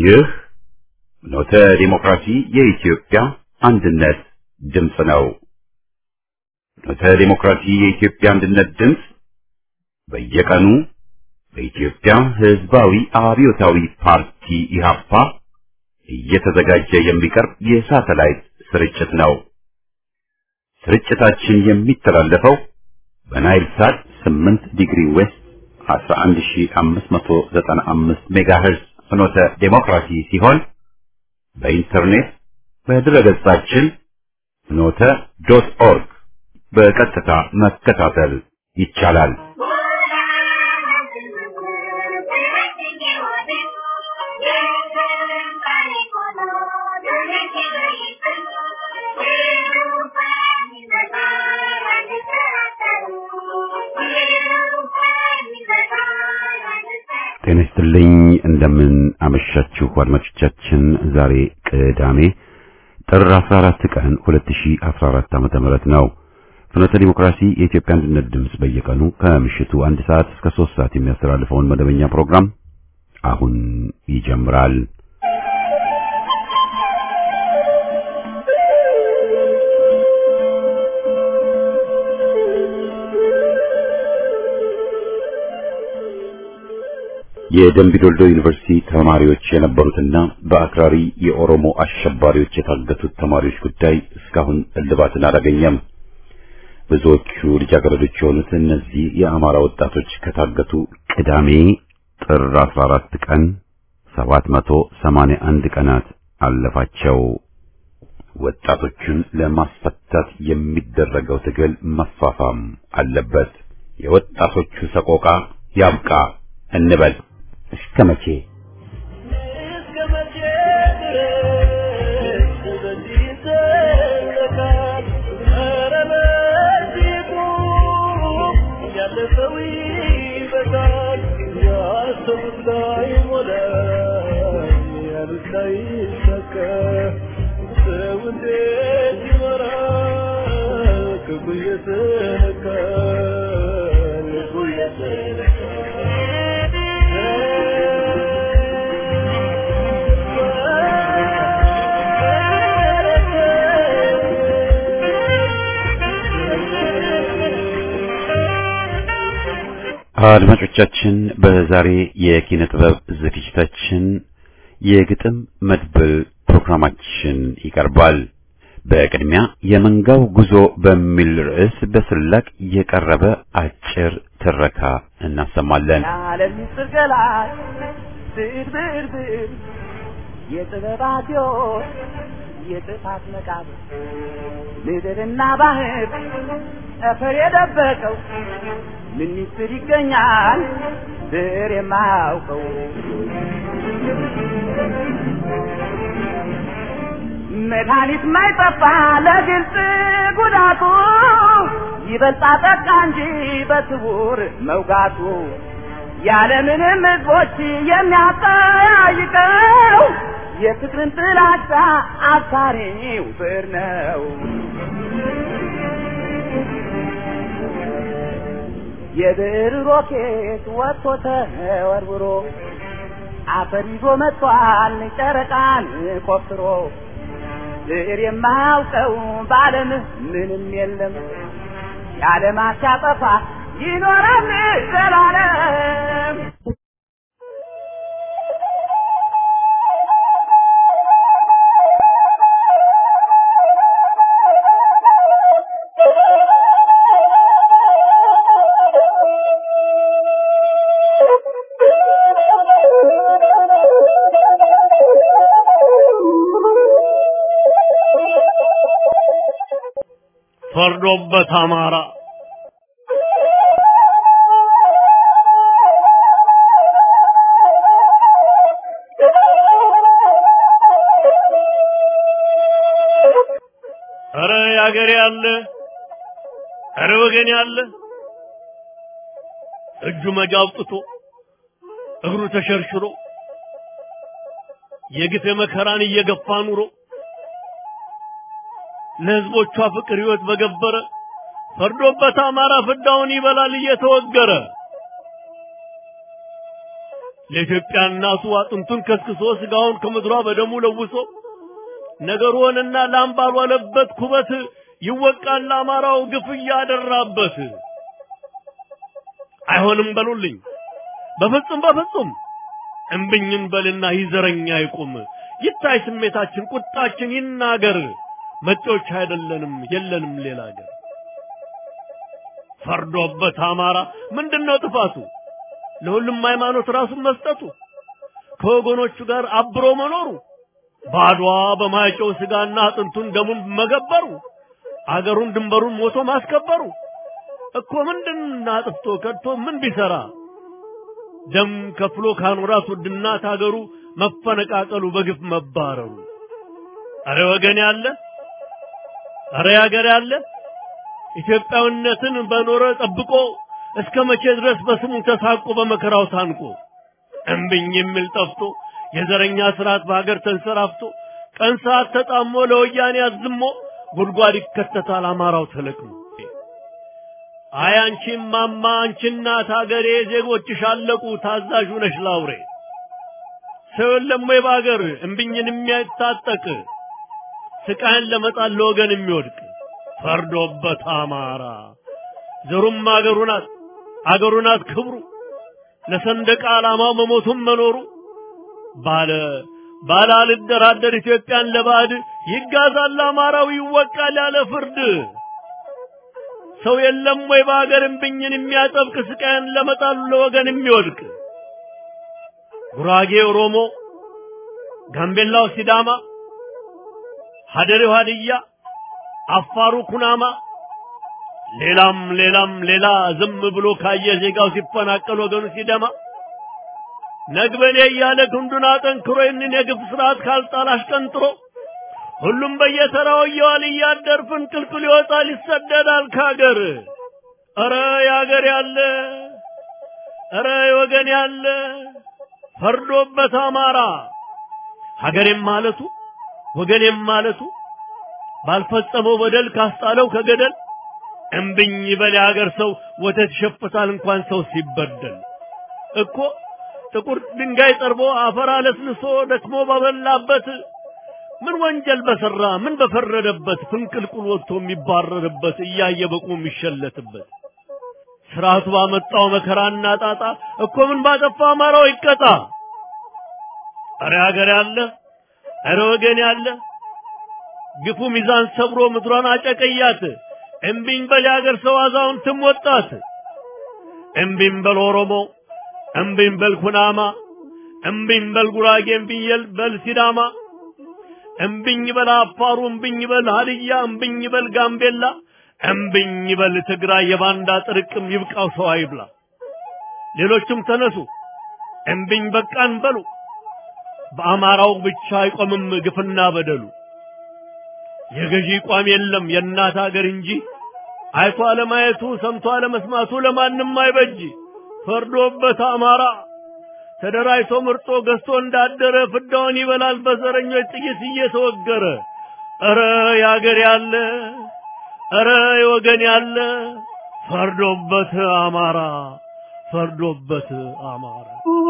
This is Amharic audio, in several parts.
ይህ ኖተ ዲሞክራሲ የኢትዮጵያ አንድነት ድምፅ ነው። ኖተ ዲሞክራሲ የኢትዮጵያ አንድነት ድምፅ በየቀኑ በኢትዮጵያ ሕዝባዊ አብዮታዊ ፓርቲ ኢህአፓ እየተዘጋጀ የሚቀርብ የሳተላይት ስርጭት ነው። ስርጭታችን የሚተላለፈው በናይል ሳት 8 ዲግሪ ዌስት 11595 ሜጋሄርዝ ፍኖተ ዴሞክራሲ ሲሆን በኢንተርኔት በድረገጻችን ፍኖተ ዶት ኦርግ በቀጥታ መከታተል ይቻላል። ጤና ይስጥልኝ። እንደምን አመሻችሁ አድማጮቻችን። ዛሬ ቅዳሜ ጥር 14 ቀን 2014 ዓመተ ምህረት ነው። ፍኖተ ዲሞክራሲ የኢትዮጵያ አንድነት ድምፅ በየቀኑ ከምሽቱ አንድ ሰዓት እስከ 3 ሰዓት የሚያስተላልፈውን መደበኛ ፕሮግራም አሁን ይጀምራል። የደምቢዶልዶ ዩኒቨርሲቲ ተማሪዎች የነበሩትና በአክራሪ የኦሮሞ አሸባሪዎች የታገቱት ተማሪዎች ጉዳይ እስካሁን እልባትን አላገኘም። ብዙዎቹ ልጃገረዶች የሆኑት እነዚህ የአማራ ወጣቶች ከታገቱ ቅዳሜ ጥር 14 ቀን 781 ቀናት አለፋቸው። ወጣቶቹን ለማስፈታት የሚደረገው ትግል መፋፋም አለበት። የወጣቶቹ ሰቆቃ ያብቃ እንበል። እስከ መቼ አድማጮቻችን በዛሬ የኪነ ጥበብ ዝግጅታችን የግጥም መድብል ፕሮግራማችን ይቀርባል። በቅድሚያ የመንጋው ጉዞ በሚል ርዕስ በስላቅ የቀረበ አጭር ትረካ እናሰማለን። የዓለም ምስጢር ገላጭ ብዕር ብዕር ብዕር የጥበባት ሕይወት የጥፋት መቃብር ምድርና ባህር ጠፈር የደበቀው ምን ምስጢር ይገኛል ብዕር የማያውቀው መድኃኒት ማይጠፋ ለግልጽ ጉዳቱ ይበልጣ ጠቃ እንጂ በስውር መውጋቱ ያለምንም ሕዝቦች የሚያጠያይቀው የፍቅርን ጥላቻ አሳሪው ብዕር ነው። የብዕር ሮኬት ወጥቶ ተወርውሮ አፈር ይዞ መጥቷል ጨረቃን ቆፍሮ ብዕር የማያውቀው በዓለም ምንም የለም የዓለማት ሲያጠፋ ይኖራል ዘላለም። ፈርዶበት አማራ ኧረ ያገሬ ያለ ኧረ ወገን ያለ እጁ መጃ አውጥቶ እግሩ ተሸርሽሮ የግፍ መከራን እየገፋ ኑሮ ለህዝቦቿ ፍቅር ህይወት በገበረ ፈርዶበት አማራ ፍዳውን ይበላል እየተወገረ ለኢትዮጵያ እናቱ አጥንቱን ከስክሶ ስጋውን ከምድሯ በደሙ ለውሶ ነገር ሆነና ላም ባልዋለበት ኩበት ይወቃል ለአማራው ግፍ እያደራበት። አይሆንም በሉልኝ በፍጹም በፍጹም እምብኝን በልና ይዘረኛ ይቁም ይታይ ስሜታችን ቁጣችን ይናገር መጤዎች አይደለንም የለንም ሌላ ሀገር ፈርዶበት አማራ ምንድነው ጥፋቱ ለሁሉም ሃይማኖት ራሱን መስጠቱ ከወገኖቹ ጋር አብሮ መኖሩ ባድዋ በማይጨው ስጋና አጥንቱን ደሙን መገበሩ አገሩን ድንበሩን ሞቶ ማስከበሩ እኮ ምንድን አጥፍቶ ከድቶ ምን ቢሰራ ደም ከፍሎ ካኖራት ውድና ታገሩ መፈነቃቀሉ በግፍ መባረሩ አረ ወገን ያለ አረ ያገር ያለ ኢትዮጵያዊነትን በኖረ ጠብቆ እስከ መቼ ድረስ በስሙ ተሳቆ በመከራው ታንቆ እምብኝ የሚል ጠፍቶ የዘረኛ ስርዓት በሀገር ተንሰራፍቶ ቀን ሰዓት ተጣሞ ለወያኔ አዝሞ ጉድጓድ ይከተታል አማራው ተለቅሞ አይ አንቺም ማማ አንቺ እናት ሀገሬ ዜጎችሽ አለቁ ታዛዡ ነሽ ላውሬ ሰው የለም ወይ በሀገር እምብኝን የሚያታጠቅ ስቃይን ለመጣል ለወገን የሚወድቅ ፈርዶበት አማራ ዘሩም አገሩ ናት አገሩ ናት ክብሩ ለሰንደቅ ዓላማው መሞቱም መኖሩ ባለ ባለ አልደራደር ኢትዮጵያን ለባዕድ ይጋዛል አማራው ይወቃል ያለ ፍርድ ሰው የለም ወይ በሀገር እምብኝን የሚያጠብቅ ስቃይን ለመጣሉ ለወገን የሚወድቅ ጉራጌ ኦሮሞ፣ ጋምቤላው ሲዳማ፣ ሀደሬው ሀድያ፣ አፋሩ ኩናማ ሌላም ሌላም ሌላ ዝም ብሎ ካየ ዜጋው ሲፈናቀል ወገኑ ሲደማ ነግበኔ እያለ ክንዱን አጠንክሮ ይህንን የግፍ ስርዓት ካልጣል አሽቀንጥሮ ሁሉም በየተራው እየዋል እያደር ፍንቅልቅል ይወጣል ይሰደዳል ካገር። ኧረ ያገር ያለ ኧረ ወገን ያለ ፈርዶበት አማራ ሀገሬም ማለቱ ወገኔም ማለቱ ባልፈጸመው በደል ካስጣለው ከገደል እምብኝ በል የሀገር ሰው ወተት ይሸፍታል እንኳን ሰው ሲበደል እኮ ጥቁር ድንጋይ ጠርቦ አፈር አለስልሶ ደክሞ ባበላበት ምን ወንጀል በሰራ ምን በፈረደበት ፍንቅልቁል ወጥቶ የሚባረርበት እያየ በቁሙ የሚሸለትበት ስርዓቱ ባመጣው መከራና ጣጣ እኮ ምን ባጠፋ አማራው ይቀጣ። አረ ሀገር ያለ አረ ወገን ያለ ግፉ ሚዛን ሰብሮ ምድሯን አጨቀያት። እምቢኝ በል የሀገር ሰው አዛውንትም ወጣት። እምቢኝ በል ኦሮሞ፣ እምቢኝ በል ኩናማ፣ እምቢኝ በል ጉራጌ፣ እምቢኝ በል ሲዳማ፣ እምቢኝ በል አፋሩ፣ እምቢኝ በል ሀድያ፣ እምቢኝ በል ጋምቤላ፣ እምቢኝ በል ትግራይ። የባንዳ ጥርቅም ይብቃው ሰው አይብላ። ሌሎችም ተነሱ እምቢኝ በቃን በሉ። በአማራው ብቻ አይቆምም ግፍና በደሉ። የገዢ ቋም የለም የእናት ሀገር እንጂ አይቶ አለማየቱ ሰምቶ አለመስማቱ ለማንም አይበጅ። ፈርዶበት አማራ ተደራጅቶ ምርጦ ገዝቶ እንዳደረ ፍዳውን ይበላል በዘረኞች ጥይት እየተወገረ። ኧረ ያገር ያለ ኧረ የወገን ያለ ፈርዶበት አማራ ፈርዶበት አማራ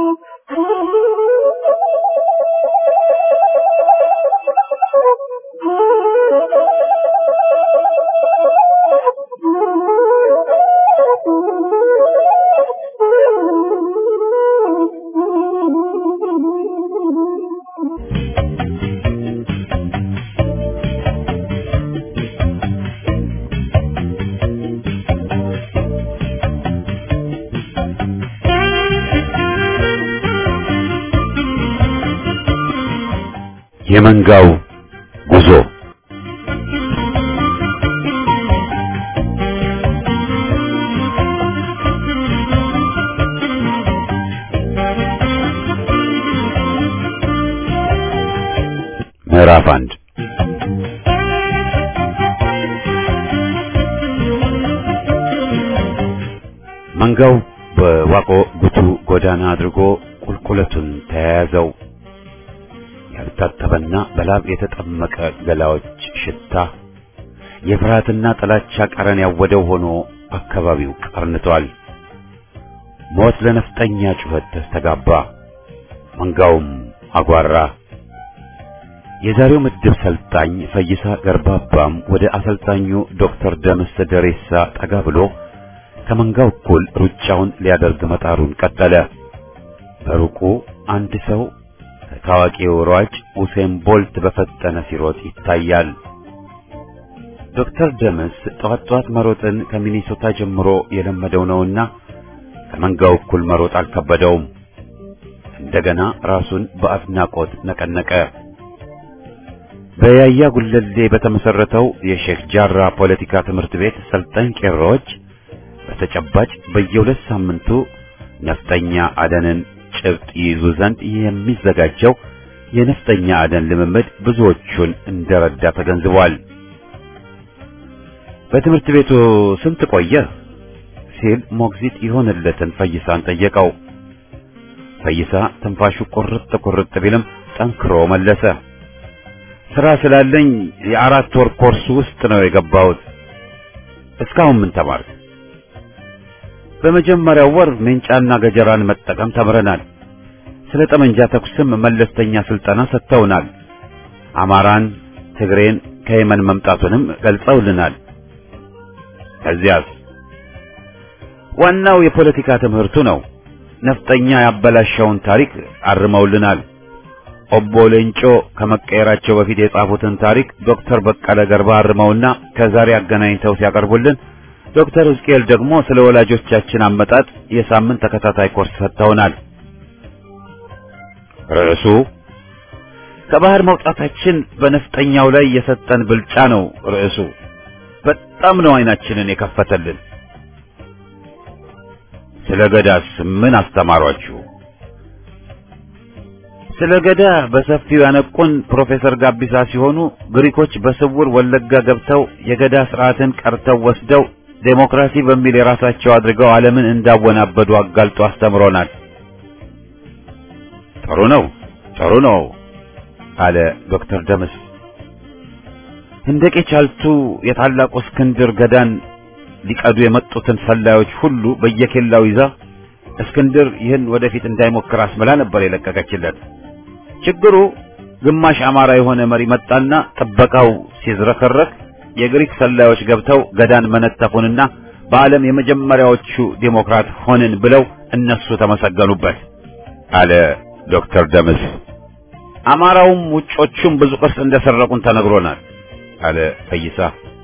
የመንጋው ጉዞ ምዕራፍ አንድ መንጋው በዋቆ ጉቱ ጎዳና አድርጎ ቁልቁለቱን ተያያዘው። ያልታጠበና በላብ የተጠመቀ ገላዎች ሽታ የፍርሃትና ጥላቻ ቀረን ያወደው ሆኖ አካባቢው ቀርንቷል። ሞት ለነፍጠኛ ጩኸት ተስተጋባ። መንጋውም አጓራ። የዛሬው ምድብ ሰልጣኝ ፈይሳ ገርባባም ወደ አሰልጣኙ ዶክተር ደምስ ደሬሳ ጠጋ ብሎ ከመንጋው እኩል ሩጫውን ሊያደርግ መጣሩን ቀጠለ። በሩቁ አንድ ሰው ከታዋቂው ሯጭ ኡሴን ቦልት በፈጠነ ሲሮጥ ይታያል። ዶክተር ደምስ ጠዋት ጠዋት መሮጥን ከሚኒሶታ ጀምሮ የለመደው ነውና ከመንጋው እኩል መሮጥ አልከበደውም። እንደገና ራሱን በአድናቆት ነቀነቀ። በያያ ጉለሌ በተመሰረተው የሼክ ጃራ ፖለቲካ ትምህርት ቤት ሰልጣኝ ቄሮዎች በተጨባጭ በየሁለት ሳምንቱ ነፍጠኛ አደንን ጭብጥ ይይዙ ዘንድ የሚዘጋጀው የነፍጠኛ አደን ልምምድ ብዙዎቹን እንደረዳ ተገንዝቧል። በትምህርት ቤቱ ስንት ቆየ ሲል ሞግዚት የሆነለትን ፈይሳን ጠየቀው። ፈይሳ ትንፋሹ ቁርጥ ቁርጥ ቢልም ጠንክሮ መለሰ። ስራ ስላለኝ የአራት ወር ኮርስ ውስጥ ነው የገባሁት። እስካሁን ምን ተማርክ? በመጀመሪያው ወር ሜንጫና ገጀራን መጠቀም ተምረናል። ስለ ጠመንጃ ተኩስም መለስተኛ ስልጠና ሰጥተውናል። አማራን፣ ትግሬን ከየመን መምጣቱንም ገልጸውልናል። ከዚያስ ዋናው የፖለቲካ ትምህርቱ ነው። ነፍጠኛ ያበላሸውን ታሪክ አርመውልናል። ኦቦ ሌንጮ ከመቀየራቸው በፊት የጻፉትን ታሪክ ዶክተር በቀለ ገርባ አርመውና ከዛሬ አገናኝተው ሲያቀርቡልን ዶክተር ሕዝቅኤል ደግሞ ስለ ወላጆቻችን አመጣጥ የሳምንት ተከታታይ ኮርስ ሰጥተውናል። ርዕሱ ከባህር መውጣታችን በነፍጠኛው ላይ የሰጠን ብልጫ ነው። ርዕሱ በጣም ነው አይናችንን የከፈተልን። ስለ ገዳስ ምን አስተማሯችሁ? ስለ ገዳ በሰፊው ያነቁን ፕሮፌሰር ጋቢሳ ሲሆኑ ግሪኮች በስውር ወለጋ ገብተው የገዳ ስርዓትን ቀርተው ወስደው ዴሞክራሲ በሚል የራሳቸው አድርገው ዓለምን እንዳወናበዱ አጋልጦ አስተምሮናል። ጥሩ ነው፣ ጥሩ ነው አለ ዶክተር ደምስ። ህንደቄ ቻልቱ የታላቁ እስክንድር ገዳን ሊቀዱ የመጡትን ሰላዮች ሁሉ በየኬላው ይዛ እስክንድር ይህን ወደፊት እንዳይሞክር አስምላ ነበር የለቀቀችለት። ችግሩ ግማሽ አማራ የሆነ መሪ መጣና ጥበቃው ሲዝረከረክ የግሪክ ሰላዮች ገብተው ገዳን መነተፉንና በዓለም የመጀመሪያዎቹ ዴሞክራት ሆንን ብለው እነሱ ተመሰገኑበት አለ ዶክተር ደምስ። አማራውም ውጮቹም ብዙ ቅርስ እንደሰረቁን ተነግሮናል አለ ፈይሳ።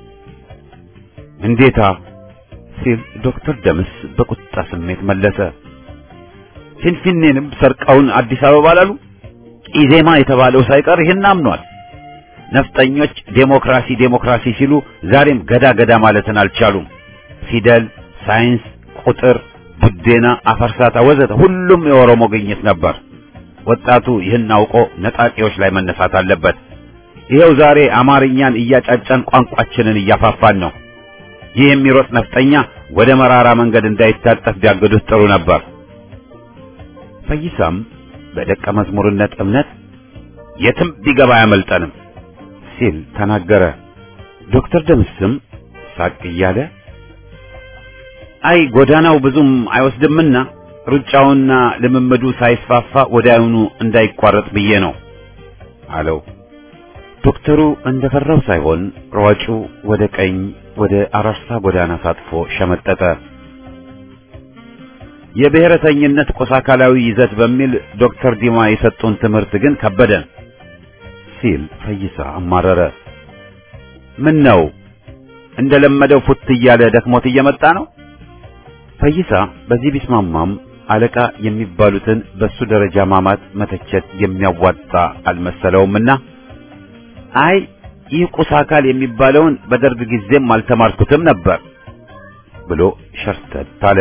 እንዴታ ሲል ዶክተር ደምስ በቁጣ ስሜት መለሰ። ፊንፊኔንም ሰርቀውን አዲስ አበባ ላሉ ኢዜማ የተባለው ሳይቀር ይህን አምኗል። ነፍጠኞች ዴሞክራሲ ዴሞክራሲ ሲሉ ዛሬም ገዳ ገዳ ማለትን አልቻሉም። ፊደል፣ ሳይንስ፣ ቁጥር፣ ቡዴና፣ አፈርሳታ ወዘተ ሁሉም የኦሮሞ ግኝት ነበር። ወጣቱ ይህን አውቆ ነጣቂዎች ላይ መነሳት አለበት። ይኸው ዛሬ አማርኛን እያጫጫን ቋንቋችንን እያፋፋን ነው። ይህ የሚሮጥ ነፍጠኛ ወደ መራራ መንገድ እንዳይታጠፍ ቢያግዱት ጥሩ ነበር። ፈይሳም በደቀ መዝሙርነት እምነት የትም ቢገባ አያመልጠንም ሲል ተናገረ። ዶክተር ደምስም ሳቅ እያለ አይ ጎዳናው ብዙም አይወስድምና ሩጫውና ልምምዱ ሳይስፋፋ ወዲያውኑ እንዳይቋረጥ ብዬ ነው አለው። ዶክተሩ እንደፈራው ሳይሆን ሯጩ ወደ ቀኝ ወደ አራርሳ ጎዳና ሳጥፎ ሸመጠጠ። የብሔረተኝነት ቆሳ አካላዊ ይዘት በሚል ዶክተር ዲማ የሰጡን ትምህርት ግን ከበደን ሲል ፈይሳ አማረረ። ምን ነው እንደለመደው ፉት እያለ ደክሞት እየመጣ ነው? ፈይሳ በዚህ ቢስማማም አለቃ የሚባሉትን በሱ ደረጃ ማማት መተቸት የሚያዋጣ አልመሰለውምና አይ ይህ ቁስ አካል የሚባለውን በደርግ ጊዜም አልተማርኩትም ነበር ብሎ ሸርተት አለ።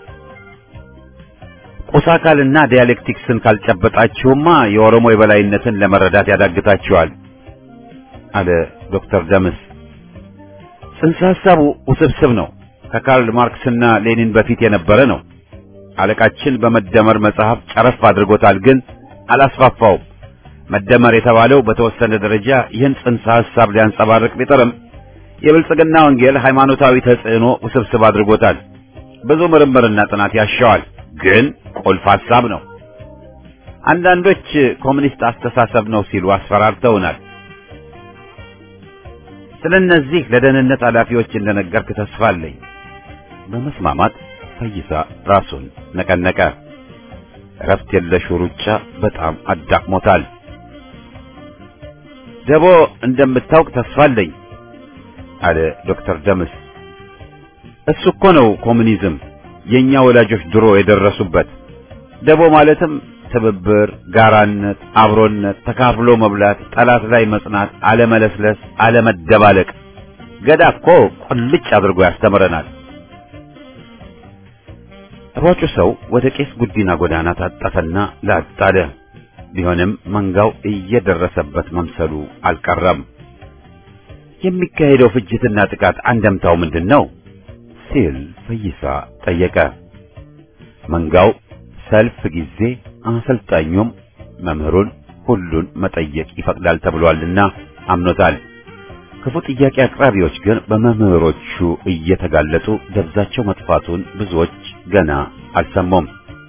ቁስ አካልና ዲያሌክቲክስን ካልጨበጣችሁማ የኦሮሞ የበላይነትን ለመረዳት ያዳግታችኋል አለ ዶክተር ደምስ። ጽንሰ ሐሳቡ ውስብስብ ነው። ከካርል ማርክስና ሌኒን በፊት የነበረ ነው። አለቃችን በመደመር መጽሐፍ ጨረፍ አድርጎታል፣ ግን አላስፋፋውም። መደመር የተባለው በተወሰነ ደረጃ ይህን ጽንሰ ሐሳብ ሊያንጸባርቅ ቢጥርም የብልጽግና ወንጌል ሃይማኖታዊ ተጽዕኖ ውስብስብ አድርጎታል። ብዙ ምርምርና ጥናት ያሻዋል፣ ግን ቁልፍ ሐሳብ ነው። አንዳንዶች ኮሚኒስት አስተሳሰብ ነው ሲሉ አስፈራርተውናል። ስለነዚህ ለደህንነት ኃላፊዎች እንደነገርክ ተስፋ አለኝ። በመስማማት ፈይሳ ራሱን ነቀነቀ። እረፍት የለሹ ሩጫ በጣም አዳክሞታል። ደቦ እንደምታውቅ ተስፋ አለኝ አለ ዶክተር ደምስ። እሱ እኮ ነው ኮሙኒዝም የኛ ወላጆች ድሮ የደረሱበት። ደቦ ማለትም ትብብር፣ ጋራነት፣ አብሮነት፣ ተካፍሎ መብላት፣ ጠላት ላይ መጽናት፣ አለመለስለስ፣ አለመደባለቅ። ገዳ እኮ ቁልጭ አድርጎ ያስተምረናል። ሯጩ ሰው ወደ ቄስ ጉዲና ጎዳና ታጠፈና ላጥ አለ። ቢሆንም መንጋው እየደረሰበት መምሰሉ አልቀረም። የሚካሄደው ፍጅትና ጥቃት አንደምታው ምንድን ነው ሲል ፈይሳ ጠየቀ። መንጋው ሰልፍ ጊዜ አሰልጣኙም መምህሩን ሁሉን መጠየቅ ይፈቅዳል ተብሏልና አምኖታል። ክፉ ጥያቄ አቅራቢዎች ግን በመምህሮቹ እየተጋለጡ ደብዛቸው መጥፋቱን ብዙዎች ገና አልሰሙም።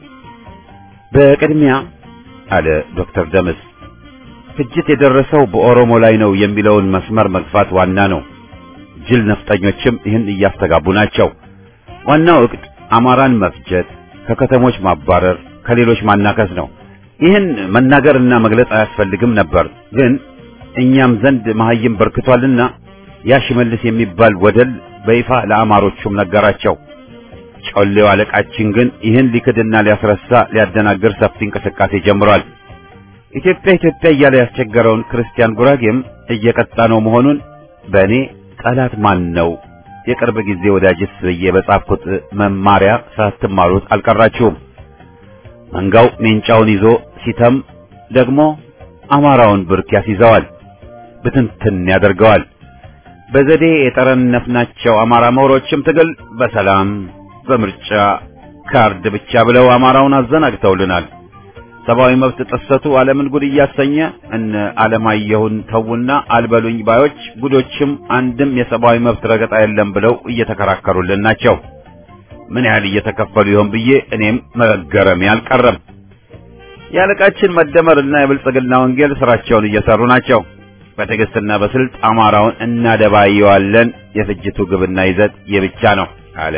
በቅድሚያ አለ ዶክተር ደምስ ፍጅት የደረሰው በኦሮሞ ላይ ነው የሚለውን መስመር መግፋት ዋና ነው። ጅል ነፍጠኞችም ይህን እያስተጋቡ ናቸው። ዋናው እቅድ አማራን መፍጀት፣ ከከተሞች ማባረር፣ ከሌሎች ማናከስ ነው። ይህን መናገርና መግለጽ አያስፈልግም ነበር፣ ግን እኛም ዘንድ መሐይም በርክቷልና ያ ሽመልስ የሚባል ወደል በይፋ ለአማሮቹም ነገራቸው። ጮሌው አለቃችን ግን ይህን ሊክድና ሊያስረሳ ሊያደናግር ሰፊ እንቅስቃሴ ጀምሯል። ኢትዮጵያ ኢትዮጵያ እያለ ያስቸገረውን ክርስቲያን ጉራጌም እየቀጣ ነው መሆኑን በእኔ ጠላት ማን ነው የቅርብ ጊዜ ወዳጅስ ብዬ በጻፍኩት መማሪያ ሳትማሩት አልቀራችሁም። መንጋው ሜንጫውን ይዞ ሲተም ደግሞ አማራውን ብርክ ያስይዘዋል፣ ብትንትን ያደርገዋል። በዘዴ የጠረነፍናቸው አማራ ምሁሮችም ትግል በሰላም በምርጫ ካርድ ብቻ ብለው አማራውን አዘናግተውልናል። ሰብአዊ መብት ጥሰቱ ዓለምን ጉድ እያሰኘ እነ ዓለማየሁን ተውና አልበሉኝ ባዮች ጉዶችም አንድም የሰብአዊ መብት ረገጣ የለም ብለው እየተከራከሩልን ናቸው። ምን ያህል እየተከፈሉ ይሆን ብዬ እኔም መገረሜ አልቀረም። የአለቃችን መደመርና የብልጽግና ወንጌል ስራቸውን እየሰሩ ናቸው። በትዕግስትና በስልት አማራውን እናደባየዋለን። የፍጅቱ ግብና ይዘት የብቻ ነው አለ።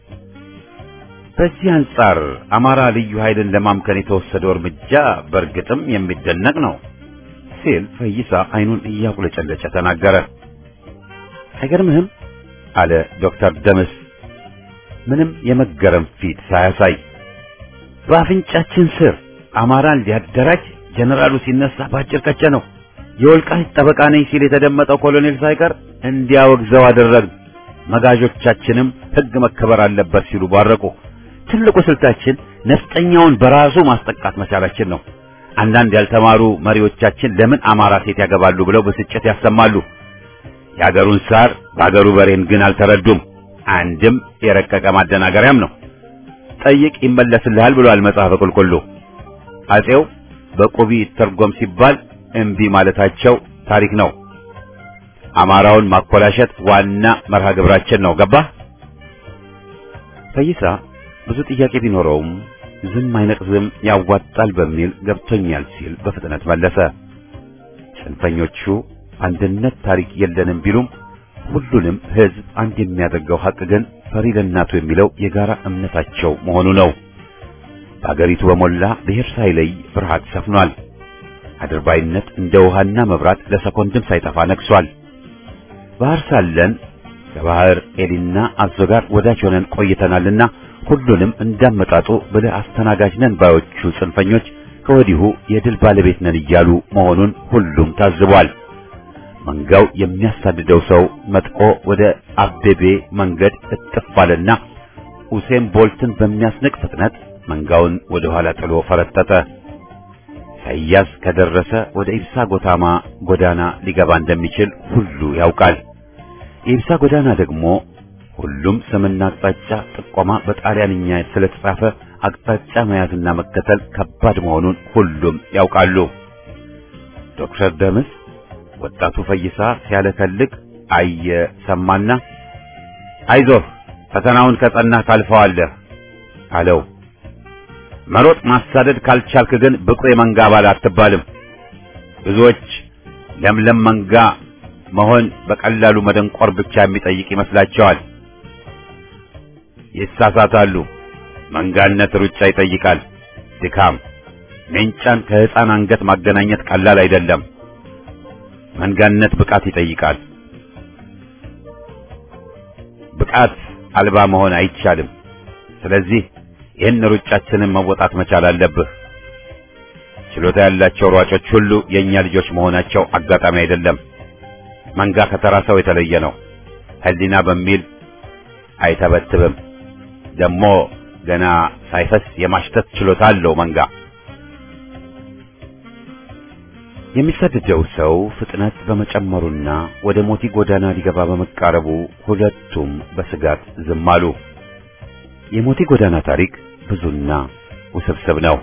በዚህ አንጻር አማራ ልዩ ኃይልን ለማምከን የተወሰደው እርምጃ በእርግጥም የሚደነቅ ነው ሲል ፈይሳ አይኑን እያቁለጨለጨ ተናገረ። አይገርምህም? አለ ዶክተር ደምስ ምንም የመገረም ፊት ሳያሳይ። በአፍንጫችን ስር አማራን ሊያደራጅ ጀነራሉ ሲነሳ ባጭር ቀጨ ነው። የወልቃይት ጠበቃ ነኝ ሲል የተደመጠው ኮሎኔል ሳይቀር እንዲያወግዘው አደረግ። መጋዦቻችንም ሕግ መከበር አለበት ሲሉ ባረቁ። ትልቁ ስልታችን ነፍጠኛውን በራሱ ማስጠቃት መቻላችን ነው። አንዳንድ ያልተማሩ መሪዎቻችን ለምን አማራ ሴት ያገባሉ ብለው ብስጭት ያሰማሉ። የአገሩን ሳር በአገሩ በሬን ግን አልተረዱም። አንድም የረቀቀ ማደናገሪያም ነው። ጠይቅ ይመለስልሃል ብሏል መጽሐፈ ቁልቁሉ። አጼው በቁቢ ይተርጎም ሲባል እምቢ ማለታቸው ታሪክ ነው። አማራውን ማኮላሸት ዋና መርሃ ግብራችን ነው። ገባህ? ፈይሳ ብዙ ጥያቄ ቢኖረውም ዝም አይነቅዝም ያዋጣል በሚል ገብቶኛል ሲል በፍጥነት መለሰ። ጽንፈኞቹ አንድነት ታሪክ የለንም ቢሉም ሁሉንም ሕዝብ አንድ የሚያደርገው ሐቅ ግን ፈሪ ለእናቱ የሚለው የጋራ እምነታቸው መሆኑ ነው። በአገሪቱ በሞላ ብሔር ሳይለይ ፍርሃት ሰፍኗል። አድርባይነት እንደ ውሃና መብራት ለሰኮንድም ሳይጠፋ ነግሷል። ባህር ሳለን ከባህር ኤሊና አዞ ጋር ወዳጅ ሆነን ቆይተናልና ሁሉንም እንዳመጣጡ ብለህ አስተናጋጅ ነን ባዮቹ ጽንፈኞች ከወዲሁ የድል ባለቤት ነን እያሉ መሆኑን ሁሉም ታዝቧል። መንጋው የሚያሳድደው ሰው መጥቆ ወደ አቤቤ መንገድ እጥፍ አለና ኡሴን ቦልትን በሚያስንቅ ፍጥነት መንጋውን ወደ ኋላ ጥሎ ፈረጠጠ። ኢሳይያስ ከደረሰ ወደ ኢብሳ ጎታማ ጎዳና ሊገባ እንደሚችል ሁሉ ያውቃል። የኢብሳ ጎዳና ደግሞ ሁሉም ስምና አቅጣጫ ጥቆማ በጣሊያንኛ ስለተጻፈ አቅጣጫ መያዝና መከተል ከባድ መሆኑን ሁሉም ያውቃሉ። ዶክተር ደምስ ወጣቱ ፈይሳ ሲያለከልክ አየ ሰማና፣ አይዞህ ፈተናውን ከጸናህ ታልፈዋለህ አለው። መሮጥ ማሳደድ ካልቻልክ ግን ብቁ የመንጋ አባል አትባልም። ብዙዎች ለምለም መንጋ መሆን በቀላሉ መደንቆር ብቻ የሚጠይቅ ይመስላቸዋል። ይሳሳታሉ። መንጋነት ሩጫ ይጠይቃል፣ ድካም። ሜንጫን ከሕፃን አንገት ማገናኘት ቀላል አይደለም። መንጋነት ብቃት ይጠይቃል። ብቃት አልባ መሆን አይቻልም። ስለዚህ ይህን ሩጫችንን መወጣት መቻል አለብህ። ችሎታ ያላቸው ሯጮች ሁሉ የእኛ ልጆች መሆናቸው አጋጣሚ አይደለም። መንጋ ከተራ ሰው የተለየ ነው። ሕሊና በሚል አይተበትብም። ደግሞ ገና ሳይፈስ የማሽተት ችሎታ አለው መንጋ። የሚሰደደው ሰው ፍጥነት በመጨመሩና ወደ ሞቲ ጎዳና ሊገባ በመቃረቡ ሁለቱም በስጋት ዝም አሉ። የሞቲ ጎዳና ታሪክ ብዙና ውስብስብ ነው።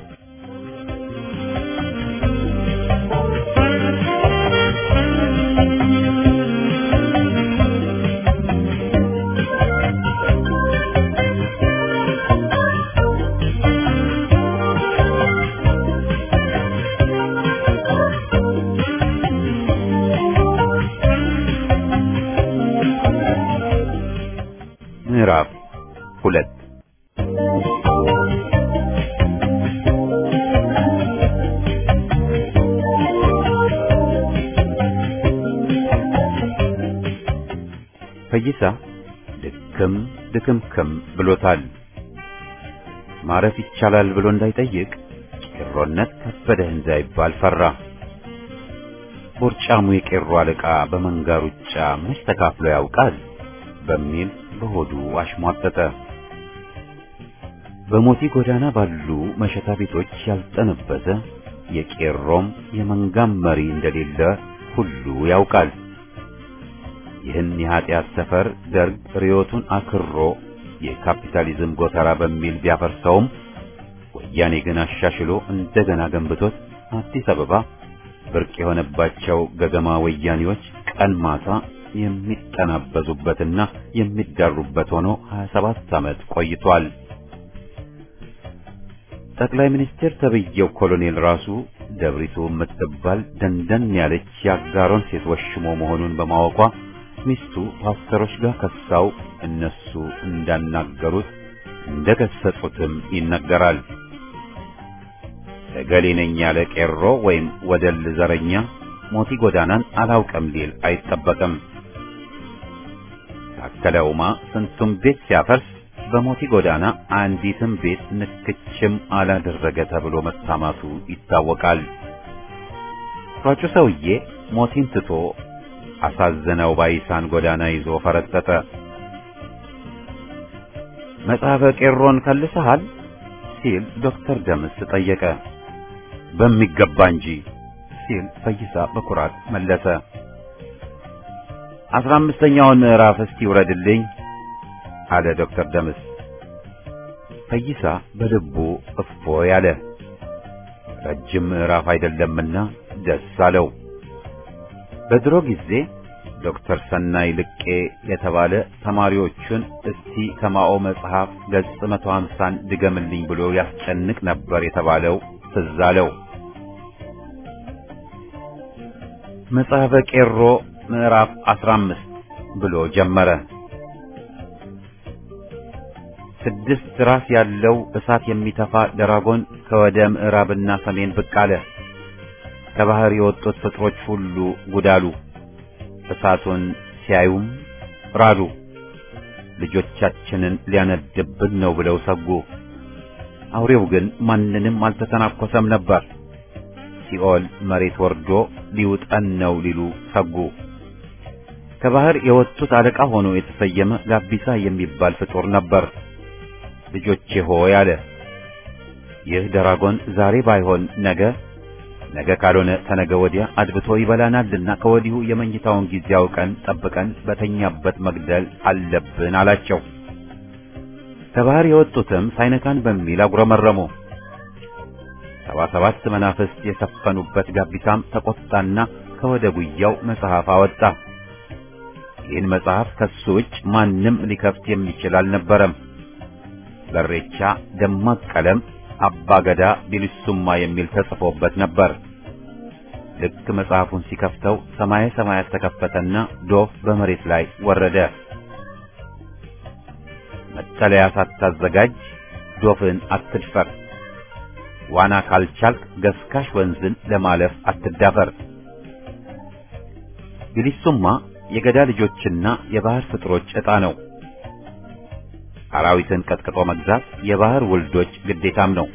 ምዕራፍ ሁለት ፈይሳ ድክም ድክምክም ብሎታል። ማረፍ ይቻላል ብሎ እንዳይጠይቅ ቄሮነት ከበደህ እንዳይባል ፈራ። ቦርጫሙ የቄሮ አለቃ በመንጋ ሩጫ መች ተካፍሎ ያውቃል በሚል በሆዱ አሽሟጠጠ። በሞቲ ጎዳና ባሉ መሸታ ቤቶች ያልጠነበዘ የቄሮም የመንጋም መሪ እንደሌለ ሁሉ ያውቃል። ይህን የኃጢአት ሰፈር ደርግ ርዮቱን አክሮ የካፒታሊዝም ጎተራ በሚል ቢያፈርሰውም ወያኔ ግን አሻሽሎ እንደገና ገንብቶት አዲስ አበባ ብርቅ የሆነባቸው ገገማ ወያኔዎች ቀን ማታ የሚጠናበዙበትና የሚዳሩበት ሆኖ 27 ዓመት ቆይቷል። ጠቅላይ ሚኒስትር ተብዬው ኮሎኔል ራሱ ደብሪቱ የምትባል ደንደን ያለች የአጋሮን ሴት ወሽሞ መሆኑን በማወቋ ሚስቱ ፓስተሮች ጋር ከሳው እነሱ እንዳናገሩት እንደገሰጹትም ይነገራል። እገሌ ነኝ ያለ ቄሮ ወይም ወደል ዘረኛ ሞቲ ጎዳናን አላውቅም ሊል አይጠበቅም። ታከለ ኡማ ስንቱም ቤት ሲያፈርስ በሞቲ ጎዳና አንዲትም ቤት ንክችም አላደረገ ተብሎ መታማቱ ይታወቃል። ሯጩ ሰውዬ ሞቲን ትቶ አሳዘነው ባይሳን ጎዳና ይዞ ፈረጠጠ። መጽሐፈ ቄሮን ከልሰሃል ሲል ዶክተር ደምስ ጠየቀ። በሚገባ እንጂ ሲል ፈይሳ በኩራት መለሰ። አስራ አምስተኛውን ምዕራፍ እስቲ ውረድልኝ አለ ዶክተር ደምስ። ፈይሳ በልቡ እፎ ያለ ረጅም ምዕራፍ አይደለምና ደስ አለው። በድሮ ጊዜ ዶክተር ሰናይ ልቄ የተባለ ተማሪዎቹን እስቲ ከማኦ መጽሐፍ ገጽ መቶ ሀምሳን ድገምልኝ ብሎ ያስጨንቅ ነበር የተባለው ትዝ አለው። መጽሐፈ ቄሮ ምዕራፍ አስራ አምስት ብሎ ጀመረ። ስድስት ራስ ያለው እሳት የሚተፋ ደራጎን ከወደ ምዕራብና ሰሜን ብቅ አለ። ከባህር የወጡት ፍጥሮች ሁሉ ጉዳሉ። እሳቱን ሲያዩም ራዱ። ልጆቻችንን ሊያነድብን ነው ብለው ሰጉ። አውሬው ግን ማንንም አልተተናኮሰም ነበር። ሲኦል መሬት ወርዶ ሊውጠን ነው ሊሉ ሰጉ። ከባህር የወጡት አለቃ ሆኖ የተሰየመ ጋቢሳ የሚባል ፍጡር ነበር። ልጆቼ ሆይ አለ። ይህ ደራጎን ዛሬ ባይሆን ነገ ነገ ካልሆነ ተነገ ወዲያ አድብቶ ይበላናልና ከወዲሁ የመኝታውን ጊዜ አውቀን ጠብቀን በተኛበት መግደል አለብን አላቸው። ከባህር የወጡትም ሳይነካን በሚል አጉረመረሙ። ሰባ ሰባት መናፍስት የሰፈኑበት ጋቢሳም ተቆጣና ከወደ ጉያው መጽሐፍ አወጣ። ይህን መጽሐፍ ከሱ ውጭ ማንም ሊከፍት የሚችል አልነበረም። በሬቻ ደማቅ ቀለም አባ ገዳ ቢልሱማ የሚል ተጽፎበት ነበር። ልክ መጽሐፉን ሲከፍተው ሰማየ ሰማያት ተከፈተና ዶፍ በመሬት ላይ ወረደ። መጠለያ ሳታዘጋጅ ዶፍን አትድፈር። ዋና ካልቻልክ ገስካሽ ወንዝን ለማለፍ አትዳፈር። ቢሊሱማ የገዳ ልጆችና የባህር ፍጥሮች ዕጣ ነው። አራዊትን ቀጥቅጦ መግዛት የባህር ውልዶች ግዴታም ነው።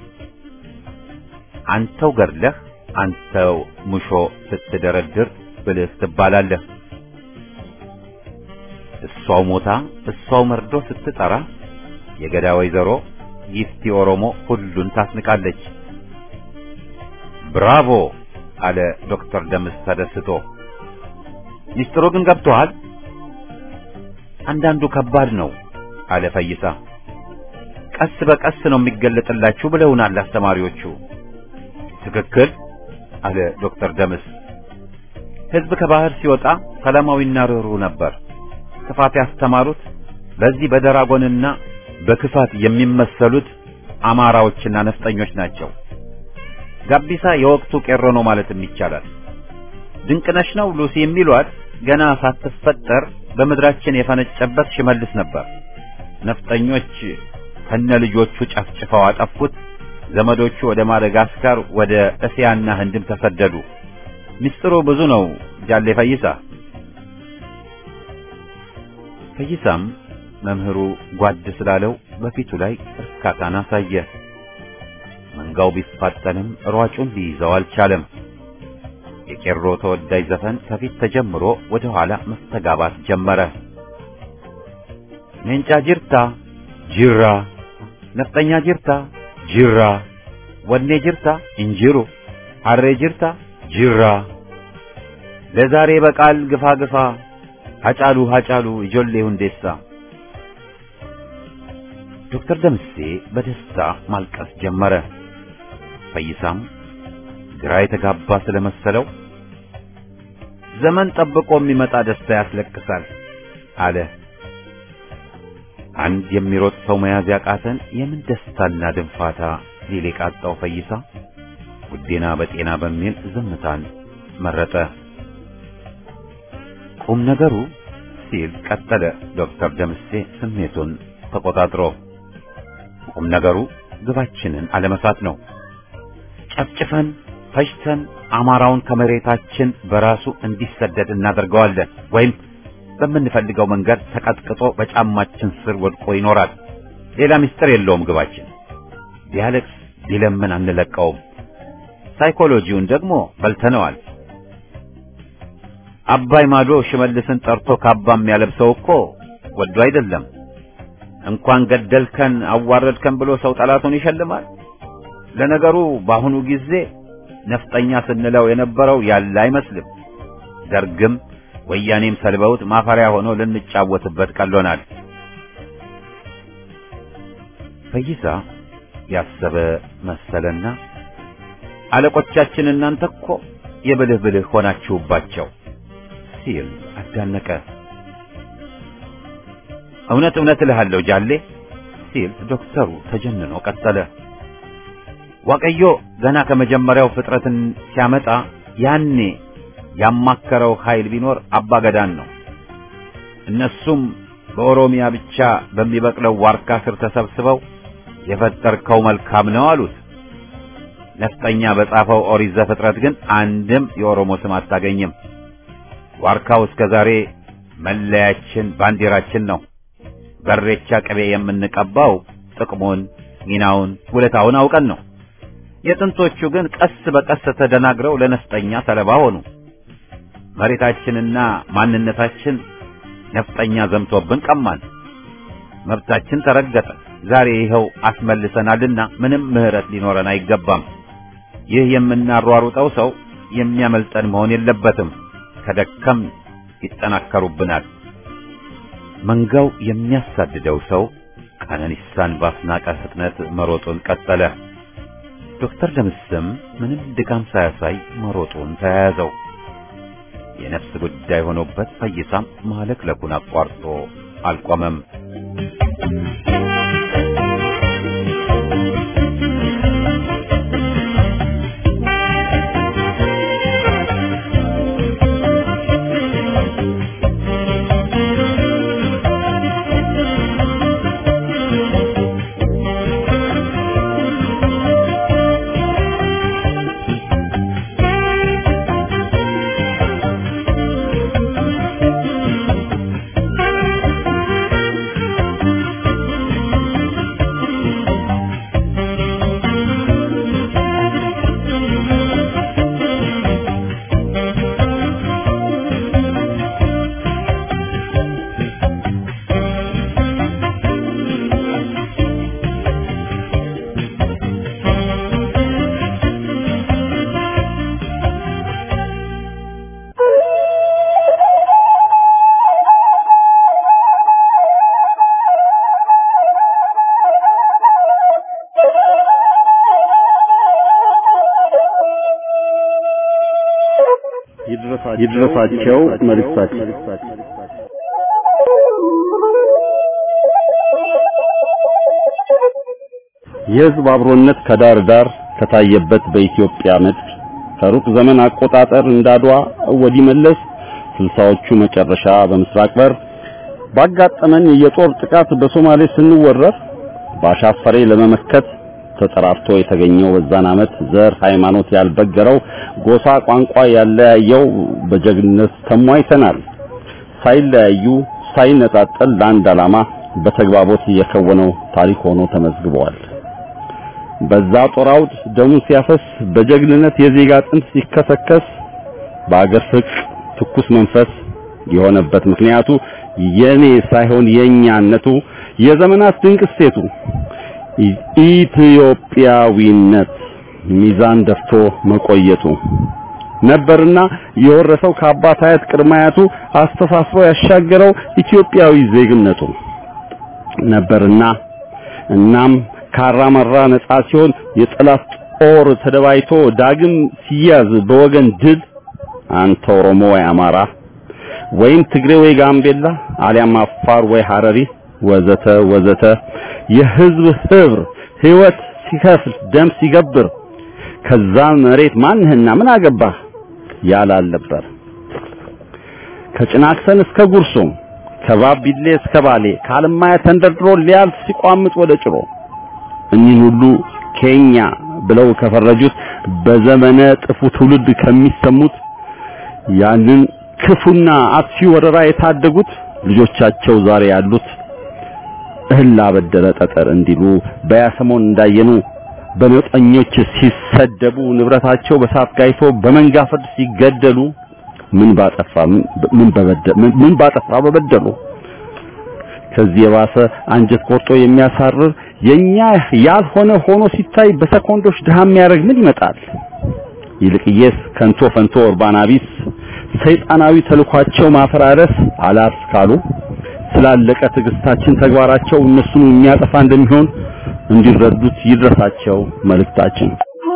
አንተው ገድለህ አንተው ሙሾ ስትደረድር ብልህ ትባላለህ። እሷው ሞታ እሷው መርዶ ስትጠራ የገዳ ወይዘሮ ጊፍቲ ኦሮሞ ሁሉን ታስንቃለች። ብራቮ አለ ዶክተር ደምስ ተደስቶ። ሚስጥሩ ግን ገብቶሃል? አንዳንዱ ከባድ ነው አለ ፈይሳ። ቀስ በቀስ ነው የሚገለጥላችሁ ብለውናል አስተማሪዎቹ። ትክክል አለ ዶክተር ደምስ። ሕዝብ ከባህር ሲወጣ ሰላማዊና ርኅሩህ ነበር። ክፋት ያስተማሩት በዚህ በደራጎንና በክፋት የሚመሰሉት አማራዎችና ነፍጠኞች ናቸው። ጋቢሳ የወቅቱ ቄሮ ነው ማለትም ይቻላል። ድንቅነሽ ነው ሉሲ የሚሏት ገና ሳትፈጠር በምድራችን የፈነጨበት ሽመልስ ነበር። ነፍጠኞች ከነ ልጆቹ ጨፍጭፈው አጠፉት። ዘመዶቹ ወደ ማደጋስካር፣ ወደ እስያና ህንድም ተሰደዱ። ሚስጥሩ ብዙ ነው ጃሌ ፈይሳ። ፈይሳም መምህሩ ጓድ ስላለው በፊቱ ላይ እርካታን አሳየ። መንጋው ቢፋጠንም ሯጩን ሊይዘው አልቻለም። የቄሮ ተወዳጅ ዘፈን ከፊት ተጀምሮ ወደ ኋላ መስተጋባት ጀመረ። ሜንጫ ጅርታ ጅራ፣ ነፍጠኛ ጅርታ ጅራ፣ ወኔ ጅርታ እንጅሩ፣ ሐሬ ጅርታ ጅራ፣ ለዛሬ በቃል ግፋ ግፋ፣ ሀጫሉ ሀጫሉ ኢጆሌ ሁንዴሳ። ዶክተር ደምሴ በደስታ ማልቀስ ጀመረ። ፈይሳም ግራ የተጋባ ስለመሰለው ዘመን ጠብቆ የሚመጣ ደስታ ያስለቅሳል አለ። አንድ የሚሮጥ ሰው መያዝ ያቃተን የምን ደስታና ድንፋታ ሊል የቃጣው ፈይሳ ውዴና በጤና በሚል ዝምታን መረጠ። ቁም ነገሩ ሲል ቀጠለ ዶክተር ደምሴ ስሜቱን ተቆጣጥሮ ቁም ነገሩ ግባችንን አለመሳት ነው። ጨፍጭፈን ፈጅተን አማራውን ከመሬታችን በራሱ እንዲሰደድ እናደርገዋለን ወይም በምንፈልገው መንገድ ተቀጥቅጦ በጫማችን ስር ወድቆ ይኖራል። ሌላ ምስጢር የለውም ግባችን። ቢያለቅስ ቢለምን አንለቀውም። ሳይኮሎጂውን ደግሞ በልተነዋል። አባይ ማዶ ሽመልስን ጠርቶ ካባ የሚያለብሰው እኮ ወዶ አይደለም። እንኳን ገደልከን አዋረድከን ብሎ ሰው ጠላቱን ይሸልማል። ለነገሩ በአሁኑ ጊዜ ነፍጠኛ ስንለው የነበረው ያለ አይመስልም። ደርግም ወያኔም ሰልበውት ማፈሪያ ሆኖ ልንጫወትበት ቀሎናል። ፈይሳ ያሰበ መሰለና አለቆቻችን እናንተ እኮ የብልህ ብልህ ሆናችሁባቸው ሲል አዳነቀ። እውነት እውነት እልሃለሁ ጃሌ ሲል ዶክተሩ ተጀንኖ ቀጠለ። ዋቀዮ ገና ከመጀመሪያው ፍጥረትን ሲያመጣ ያኔ ያማከረው ኃይል ቢኖር አባገዳን ነው። እነሱም በኦሮሚያ ብቻ በሚበቅለው ዋርካ ስር ተሰብስበው የፈጠርከው መልካም ነው አሉት። ነፍጠኛ በጻፈው ኦሪት ዘፍጥረት ግን አንድም የኦሮሞ ስም አታገኝም። ዋርካው እስከ ዛሬ መለያችን፣ ባንዲራችን ነው። በሬቻ ቅቤ የምንቀባው ጥቅሙን፣ ሚናውን፣ ውለታውን አውቀን ነው። የጥንቶቹ ግን ቀስ በቀስ ተደናግረው ለነፍጠኛ ሰለባ ሆኑ። መሬታችንና ማንነታችን ነፍጠኛ ዘምቶብን ቀማን። መብታችን ተረገጠ። ዛሬ ይኸው አስመልሰናልና ምንም ምሕረት ሊኖረን አይገባም። ይህ የምናሯሩጠው ሰው የሚያመልጠን መሆን የለበትም። ከደከም ይጠናከሩብናል። መንጋው የሚያሳድደው ሰው ቀነኒሳን ባስናቀ ፍጥነት መሮጡን ቀጠለ። ዶክተር ደምስም ምንም ድካም ሳያሳይ መሮጡን ተያያዘው። የነፍስ ጉዳይ ሆኖበት ፈይሳም ማለክለኩን አቋርጦ አልቆመም። ይድረሳቸው መልእክታችን። የሕዝብ አብሮነት ከዳር ዳር ከታየበት በኢትዮጵያ ምድር ከሩቅ ዘመን አቆጣጠር እንዳድዋ ወዲህ መለስ ስልሳዎቹ መጨረሻ በምስራቅ በር ባጋጠመን የጦር ጥቃት በሶማሌ ስንወረር ባሻፈሬ ለመመከት ተጠራርቶ የተገኘው በዛን ዓመት ዘር ሃይማኖት ያልበገረው ጎሳ ቋንቋ ያለያየው በጀግንነት ተሟይተናል። ሳይለያዩ ሳይነጣጠል ለአንድ ዓላማ በተግባቦት የከወነው ታሪክ ሆኖ ተመዝግበዋል። በዛ ጦር አውድ ደሙ ሲያፈስ በጀግንነት የዜጋ አጥንት ሲከሰከስ በአገር ፍቅር ትኩስ መንፈስ የሆነበት ምክንያቱ የኔ ሳይሆን የኛነቱ የዘመናት ድንቅ እሴቱ ኢትዮጵያዊነት ሚዛን ደፍቶ መቆየቱ ነበርና የወረሰው ከአባት አያት ቅድመ አያቱ አስተሳስሮ ያሻገረው ኢትዮጵያዊ ዜግነቱ ነበርና እናም ካራመራ ነጻ ሲሆን የጠላት ጦር ተደባይቶ ዳግም ሲያዝ በወገን ድል አንተ ኦሮሞ ወይ አማራ ወይም ትግሬ ወይ ጋምቤላ አሊያም አፋር ወይ ሐረሪ ወዘተ ወዘተ የህዝብ ህብር ህይወት ሲከፍል ደም ሲገብር ከዛ መሬት ማንህና ምን አገባህ ያላል ነበር። ከጭናክሰን እስከ ጉርሱም ከባቢሌ እስከ ባሌ ከአለማያ ተንደርድሮ ሊያልፍ ሲቋምጥ ወደ ጭሮ እኒህ ሁሉ ኬኛ ብለው ከፈረጁት በዘመነ ጥፉ ትውልድ ከሚሰሙት ያንን ክፉና አጥፊ ወረራ የታደጉት ልጆቻቸው ዛሬ ያሉት እህል ላበደረ ጠጠር እንዲሉ በያሰሞን እንዳየኑ በነጠኞች ሲሰደቡ ንብረታቸው በሳት ጋይቶ በመንጋ ፍርድ ሲገደሉ ምን ባጠፋ ምን በበደሉ ምን ባጠፋ በበደሉ ከዚህ የባሰ አንጀት ቆርጦ የሚያሳርር የኛ ያልሆነ ሆኖ ሲታይ በሰኮንዶች ድሃ የሚያደርግ ምን ይመጣል? ይልቅየስ ከንቶ ፈንቶ ኡርባና ቢስ ሰይጣናዊ ተልኳቸው ማፈራረስ አላስ ካሉ ስላለቀ ትዕግስታችን ተግባራቸው እነሱን የሚያጠፋ እንደሚሆን እንዲረዱት ይድረሳቸው መልእክታችን።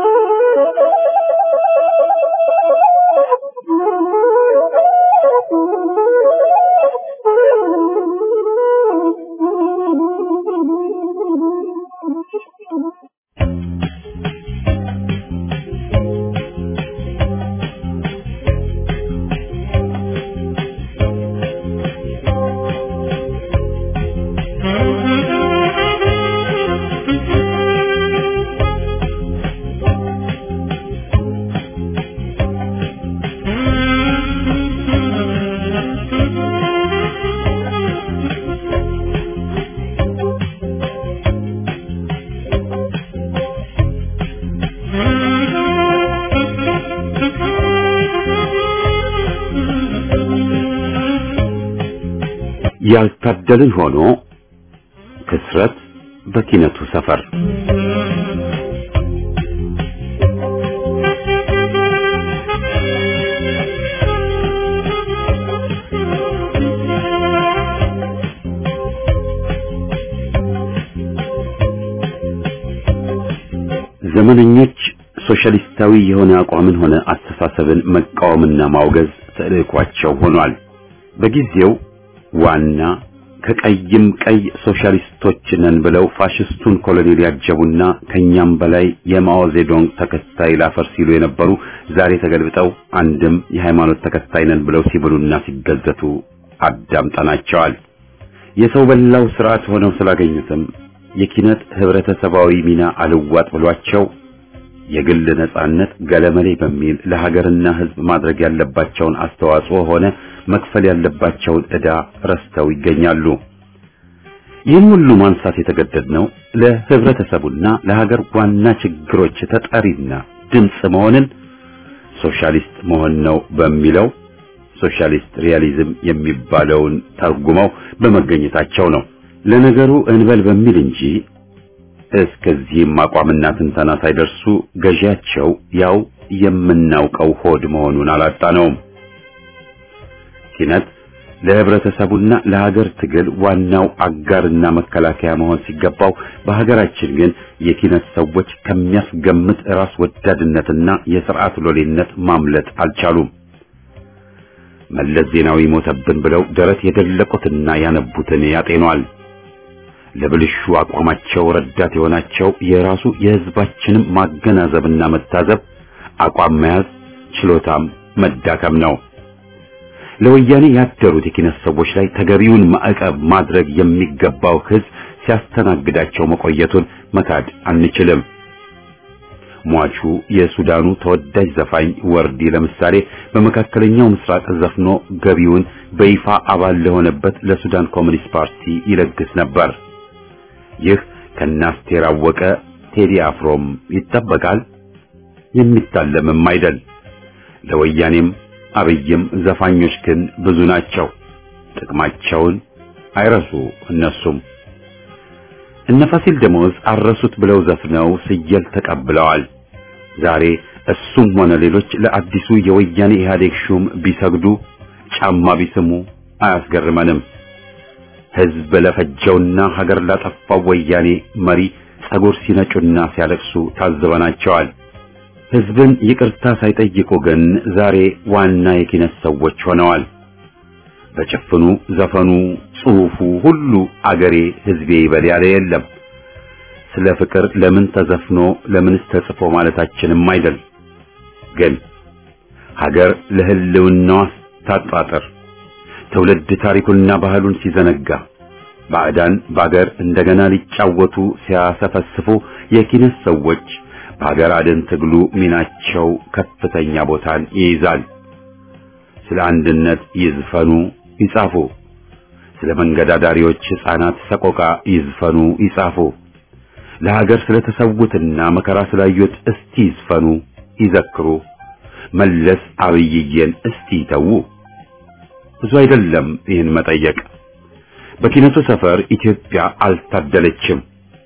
ያልታደልን ሆኖ ክስረት በኪነቱ ሰፈር ዘመነኞች ሶሻሊስታዊ የሆነ አቋምን ሆነ አስተሳሰብን መቃወምና ማውገዝ ተልዕኳቸው ሆኗል። በጊዜው ዋና ከቀይም ቀይ ሶሻሊስቶች ነን ብለው ፋሽስቱን ኮሎኔል ያጀቡና ከኛም በላይ የማኦ ዜዶንግ ተከታይ ላፈር ሲሉ የነበሩ ዛሬ ተገልብጠው አንድም የሃይማኖት ተከታይ ነን ብለው ሲብሉና ሲገዘቱ አዳምጠናቸዋል። የሰው በላው ስርዓት ሆነው ስላገኙትም የኪነት ህብረተሰባዊ ሚና አልዋጥ ብሏቸው የግል ነጻነት ገለመሌ በሚል ለሀገርና ህዝብ ማድረግ ያለባቸውን አስተዋጽኦ ሆነ መክፈል ያለባቸውን ዕዳ ረስተው ይገኛሉ። ይህን ሁሉ ማንሳት የተገደድነው ለህብረተሰቡና ለሀገር ዋና ችግሮች ተጠሪና ድምፅ መሆንን ሶሻሊስት መሆን ነው በሚለው ሶሻሊስት ሪያሊዝም የሚባለውን ተርጉመው በመገኘታቸው ነው። ለነገሩ እንበል በሚል እንጂ እስከዚህም አቋምና ትንተና ሳይደርሱ ገዢያቸው ያው የምናውቀው ሆድ መሆኑን አላጣነውም። ኪነት ለህብረተሰቡና ለሀገር ትግል ዋናው አጋርና መከላከያ መሆን ሲገባው በሀገራችን ግን የኪነት ሰዎች ከሚያስገምት ራስ ወዳድነትና የስርዓት ሎሌነት ማምለጥ አልቻሉም። መለስ ዜናዊ ሞተብን ብለው ደረት የደለቁትና ያነቡትን ያጤኗል። ለብልሹ አቋማቸው ረዳት የሆናቸው የራሱ የሕዝባችንም ማገናዘብና መታዘብ አቋም መያዝ ችሎታም መዳከም ነው። ለወያኔ ያደሩት የኪነት ሰዎች ላይ ተገቢውን ማዕቀብ ማድረግ የሚገባው ሕዝብ ሲያስተናግዳቸው መቆየቱን መካድ አንችልም። ሟቹ የሱዳኑ ተወዳጅ ዘፋኝ ወርዲ ለምሳሌ በመካከለኛው ምስራቅ ዘፍኖ ገቢውን በይፋ አባል ለሆነበት ለሱዳን ኮሚኒስት ፓርቲ ይለግስ ነበር። ይህ ከናስቴር አወቀ ቴዲ አፍሮም ይጠበቃል። የሚታለምም አይደል። ለወያኔም አብይም ዘፋኞች ግን ብዙ ናቸው። ጥቅማቸውን አይረሱ እነሱም እነ ፋሲል ደሞዝ አረሱት ብለው ዘፍነው ስየል ተቀብለዋል። ዛሬ እሱም ሆነ ሌሎች ለአዲሱ የወያኔ ኢህአዴግ ሹም ቢሰግዱ ጫማ ቢስሙ አያስገርመንም። ሕዝብ ለፈጀውና ሀገር ላጠፋው ወያኔ መሪ ጸጉር ሲነጩና ሲያለቅሱ ታዝበናቸዋል። ሕዝብን ይቅርታ ሳይጠይቁ ግን ዛሬ ዋና የኪነት ሰዎች ሆነዋል። በጭፍኑ ዘፈኑ፣ ጽሑፉ ሁሉ አገሬ ሕዝቤ ይበል ያለ የለም። ስለ ፍቅር ለምን ተዘፍኖ ለምንስ ተጽፎ ማለታችንም አይደል። ግን ሀገር ለሕልውናዋ ታጣጥር ትውልድ ታሪኩንና ባህሉን ሲዘነጋ ባዕዳን በአገር እንደገና ሊጫወቱ ሲያሰፈስፉ የኪነት ሰዎች በሀገር አድን ትግሉ ሚናቸው ከፍተኛ ቦታን ይይዛል። ስለ አንድነት ይዝፈኑ ይጻፉ። ስለ መንገድ አዳሪዎች ሕፃናት ሰቆቃ ይዝፈኑ ይጻፉ። ለሀገር ስለተሰዉትና መከራ ስላዩት እስቲ ይዝፈኑ ይዘክሩ። መለስ አብይዬን እስቲ ይተዉ። ብዙ አይደለም ይህን መጠየቅ። በኪነቱ ሰፈር ኢትዮጵያ አልታደለችም።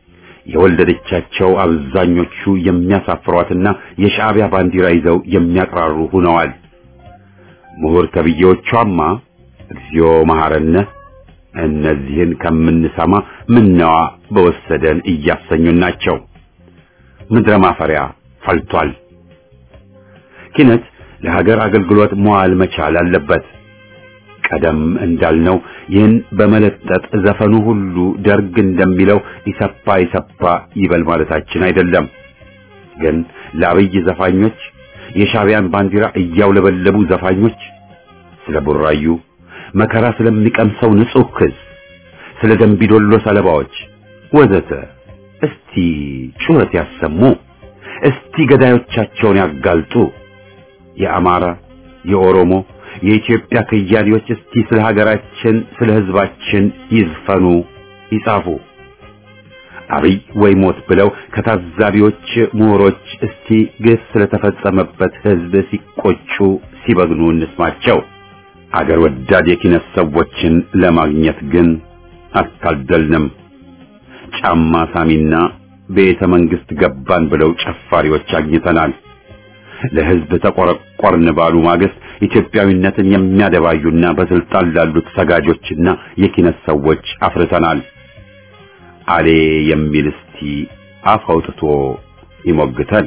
የወለደቻቸው አብዛኞቹ የሚያሳፍሯትና የሻዕቢያ ባንዲራ ይዘው የሚያቅራሩ ሆነዋል። ምሁር ተብዬዎቿማ እግዚኦ መሐረነ እነዚህን ከምንሰማ ምነዋ በወሰደን እያሰኙን ናቸው። ምድረ ማፈሪያ ፈልቷል። ኪነት ለሀገር አገልግሎት መዋል መቻል አለበት። ቀደም እንዳልነው ይህን በመለጠጥ ዘፈኑ ሁሉ ደርግ እንደሚለው ኢሰፓ ኢሰፓ ይበል ማለታችን አይደለም። ግን ለአብይ ዘፋኞች የሻዕቢያን ባንዲራ እያውለበለቡ ዘፋኞች ስለ ቡራዩ መከራ ስለሚቀምሰው ንጹሕ ሕዝብ፣ ስለ ደንቢዶሎ ሰለባዎች ወዘተ እስቲ ጩኸት ያሰሙ። እስቲ ገዳዮቻቸውን ያጋልጡ። የአማራ፣ የኦሮሞ፣ የኢትዮጵያ ከያኔዎች እስቲ ስለ ሀገራችን፣ ስለ ሕዝባችን ይዝፈኑ፣ ይጻፉ። አብይ ወይ ሞት ብለው ከታዛቢዎች ምሁሮች እስቲ ግፍ ስለተፈጸመበት ሕዝብ ሲቆጩ ሲበግኑ እንስማቸው። አገር ወዳድ የኪነት ሰዎችን ለማግኘት ግን አልታደልንም። ጫማ ሳሚና ቤተ መንግስት ገባን ብለው ጨፋሪዎች አግኝተናል። ለሕዝብ ተቆረቆርን ባሉ ማግስት ኢትዮጵያዊነትን የሚያደባዩና በስልጣን ላሉት ሰጋጆችና የኪነት ሰዎች አፍርተናል። አሌ የሚል እስቲ አፍ አውጥቶ ይሞግተን።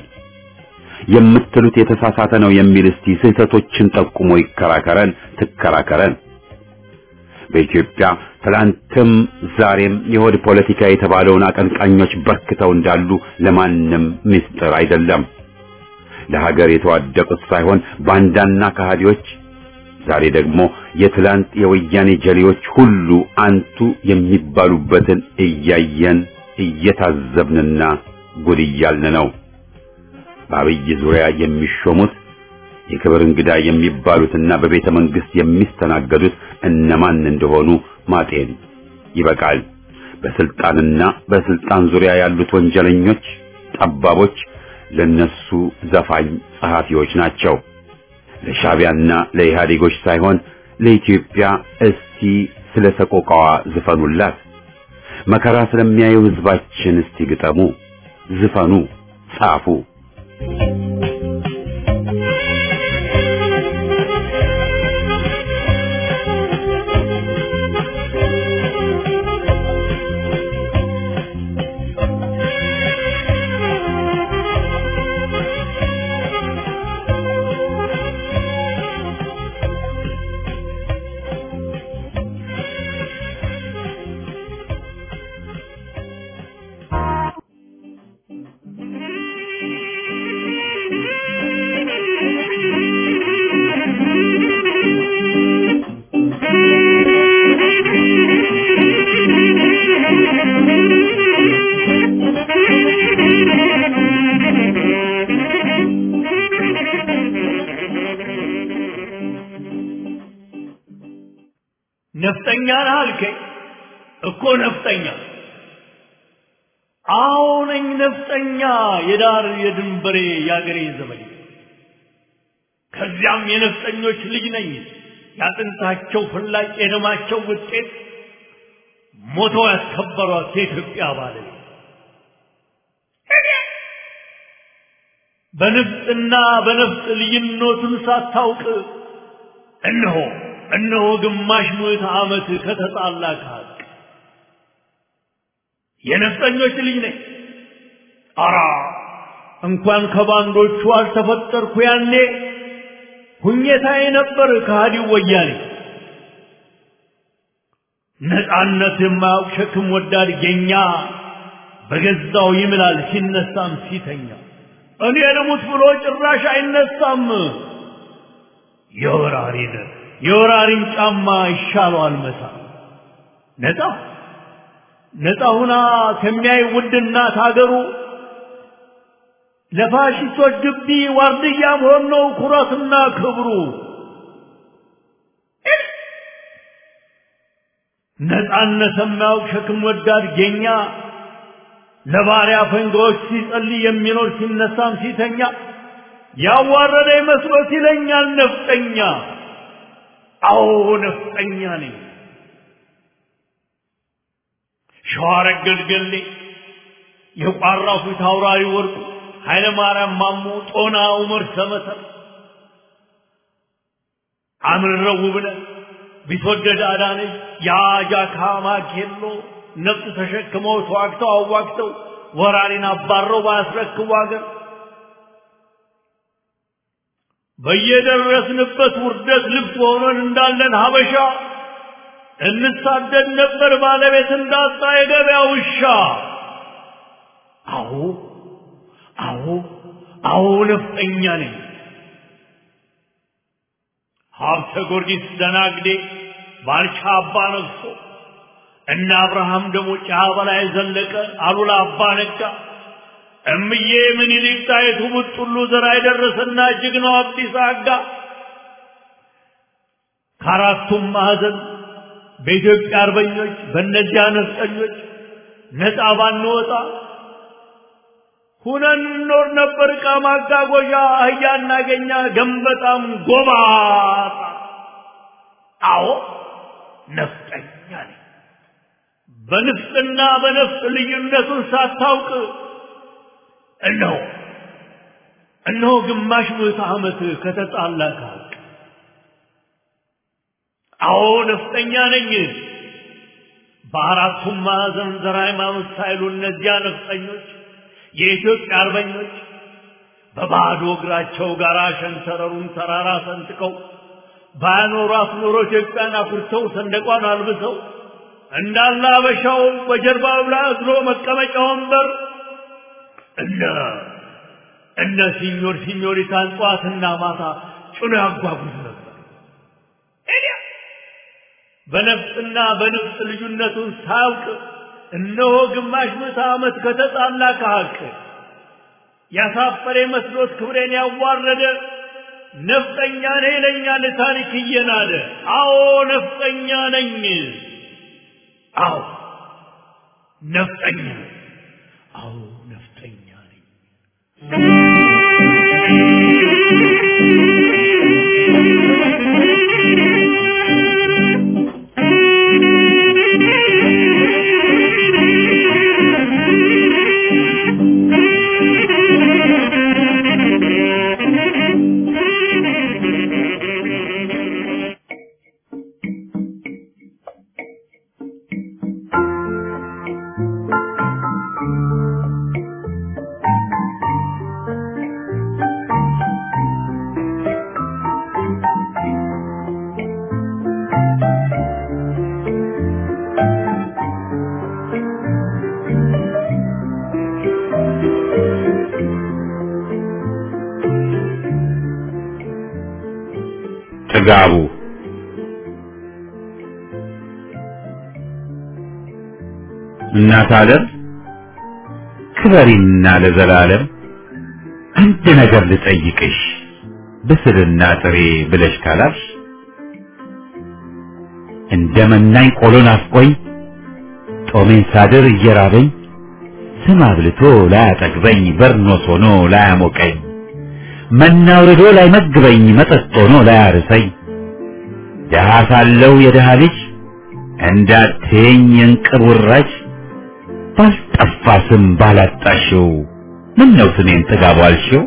የምትሉት የተሳሳተ ነው የሚል እስቲ ስህተቶችን ጠቁሞ ይከራከረን፣ ትከራከረን። በኢትዮጵያ ትላንትም ዛሬም የሆድ ፖለቲካ የተባለውን አቀንቃኞች በርክተው እንዳሉ ለማንም ምስጢር አይደለም። ለሀገር የተዋደቁት ሳይሆን ባንዳና ከሃዲዎች፣ ዛሬ ደግሞ የትላንት የወያኔ ጀሌዎች ሁሉ አንቱ የሚባሉበትን እያየን እየታዘብንና ጉድ እያልን ነው። በአብይ ዙሪያ የሚሾሙት የክብር እንግዳ የሚባሉትና በቤተ መንግስት የሚስተናገዱት እነማን እንደሆኑ ማጤን ይበቃል። በስልጣንና በስልጣን ዙሪያ ያሉት ወንጀለኞች፣ ጠባቦች ለነሱ ዘፋኝ ጸሐፊዎች ናቸው። ለሻዕቢያና ለኢህአዴጎች ሳይሆን ለኢትዮጵያ እስቲ ስለ ሰቆቃዋ ዝፈኑላት። መከራ ስለሚያዩ ህዝባችን እስቲ ግጠሙ፣ ዝፈኑ፣ ጻፉ። ነፍጠኛ ነህ አልከኝ እኮ ነፍጠኛ አዎ ነኝ ነፍጠኛ የዳር የድንበሬ የአገሬ ዘመድ ከዚያም የነፍጠኞች ልጅ ነኝ ያጥንታቸው ፍላጭ የደማቸው ውጤት ሞተው ያስከበሯት የኢትዮጵያ ባለቤት በንፍጥና በነፍጥ ልዩነቱን ሳታውቅ እነሆ እነሆ ግማሽ ምዕተ ዓመት ከተጣላ ከሀቅ የነፍጠኞች ልጅ ነኝ። አራ እንኳን ከባንዶቹ አልተፈጠርኩ ያኔ ሁኘታዬ ነበር ከሃዲው ወያኔ። ነፃነት የማያውቅ ሸክም ወዳድ ጌኛ በገዛው ይምላል ሲነሳም ሲተኛ እኔ ልሙት ብሎ ጭራሽ አይነሳም። የወራሪን የወራሪን ጫማ ይሻለዋል መታ ነፃ ነፃ ሁና ከሚያይ ውድ እናት ሀገሩ ለፋሽስቶች ግቢ ዋርድያ መሆን ነው ኩራትና ክብሩ። ነፃነት የማያውቅ ሸክም ወዳድ ጌኛ ለባሪያ ፈንጋዎች ሲጸልይ የሚኖር ሲነሳም ሲተኛ ያዋረደ መስሎት ይለኛል ነፍጠኛ። አዎ ነፍጠኛ ነኝ። ሸዋረገድ ገሌ የቋራው ፊት አውራሪ ወርቁ ኃይለ ማርያም ማሞ ጦና ዑመር ሰመሰር አምርረው ውብነህ ቢትወደድ አዳነች የአጃካ ማኬሎ ነፍጥ ተሸክመው ተዋግተው አዋግተው ወራሪን አባረው ባያስረክቡ አገር በየደረስንበት ውርደት ልብስ ሆነን እንዳለን ሀበሻ እንሳደድ ነበር ባለቤት እንዳጣ የገበያ ውሻ። አዎ አዎ አዎ ነፍጠኛ ነኝ። ሀብተ ጊዮርጊስ ደናግዴ ባልቻ አባ ነግሶ እነ አብርሃም ደግሞ ጫ በላይ ዘለቀ አሉላ አባ ነጋ እምዬ ምኒልክ ጣይቱ ቡጥሉ ዘራ የደረሰና ጀግናው አብዲሳ አጋ ከአራቱም ማዕዘን በኢትዮጵያ አርበኞች በእነዚያ ነፍጠኞች ነፃ ባንወጣ ሁነን እንኖር ነበር። ዕቃ ማጓጓዣ አህያ እናገኛ ገንበጣም ጎባጣ። አዎ ነፍጠኛ ነኝ። በንፍጥና በነፍጥ ልዩነቱን ሳታውቅ እነሆ እነሆ ግማሽ ምዕተ ዓመት ከተጣላ ከሀቅ አዎ ነፍጠኛ ነኝ። በአራቱም ማዕዘን ዘር ሃይማኖት ሳይሉ እነዚያ ነፍጠኞች የኢትዮጵያ አርበኞች በባዶ እግራቸው ጋር ሸንተረሩን ተራራ ሰንጥቀው ባያኖሯት ኖሮ ኢትዮጵያን አኩርተው ሰንደቋን አልብሰው እንዳለ አበሻው በጀርባው ላይ እግሮ መቀመጫ ወንበር እነ እነ ሲኞር ሲኞሪታን ጠዋትና ማታ ጭኖ ያጓጉዝ ነበር። በነፍጥና በንፍጥ ልዩነቱን ሳያውቅ እነሆ ግማሽ ምዕተ ዓመት ከተጣላ ከሀቅ ያሳፈረ መስሎት ክብሬን ያዋረደ ነፍጠኛ ነኝ ይለኛል ታሪክ እየናደ። አዎ ነፍጠኛ ነኝ። አዎ ነፍጠኛ ነኝ። አዎ ነፍጠኛ ነኝ። ጥጋቡ እናት ዓለም ክበሪና ለዘላለም አንድ ነገር ልጠይቅሽ ብስልና ጥሬ ብለሽ ካላልሽ እንደ መናኝ ቆሎ ናፍቆኝ ጦሜን ሳድር እየራበኝ ስም አብልቶ ላያጠግበኝ በርኖስ ሆኖ ላያሞቀኝ መና አውርዶ ላይመግበኝ መጠጥ ሆኖ ላያርሰኝ ደሃ ሳለው የደሃ ልጅ እንዳትየኝ የእንቅብ ውራጅ ባልጠፋ ስም ባላጣሽው ምን ነው ስሜን ጥጋቡ አልሽው?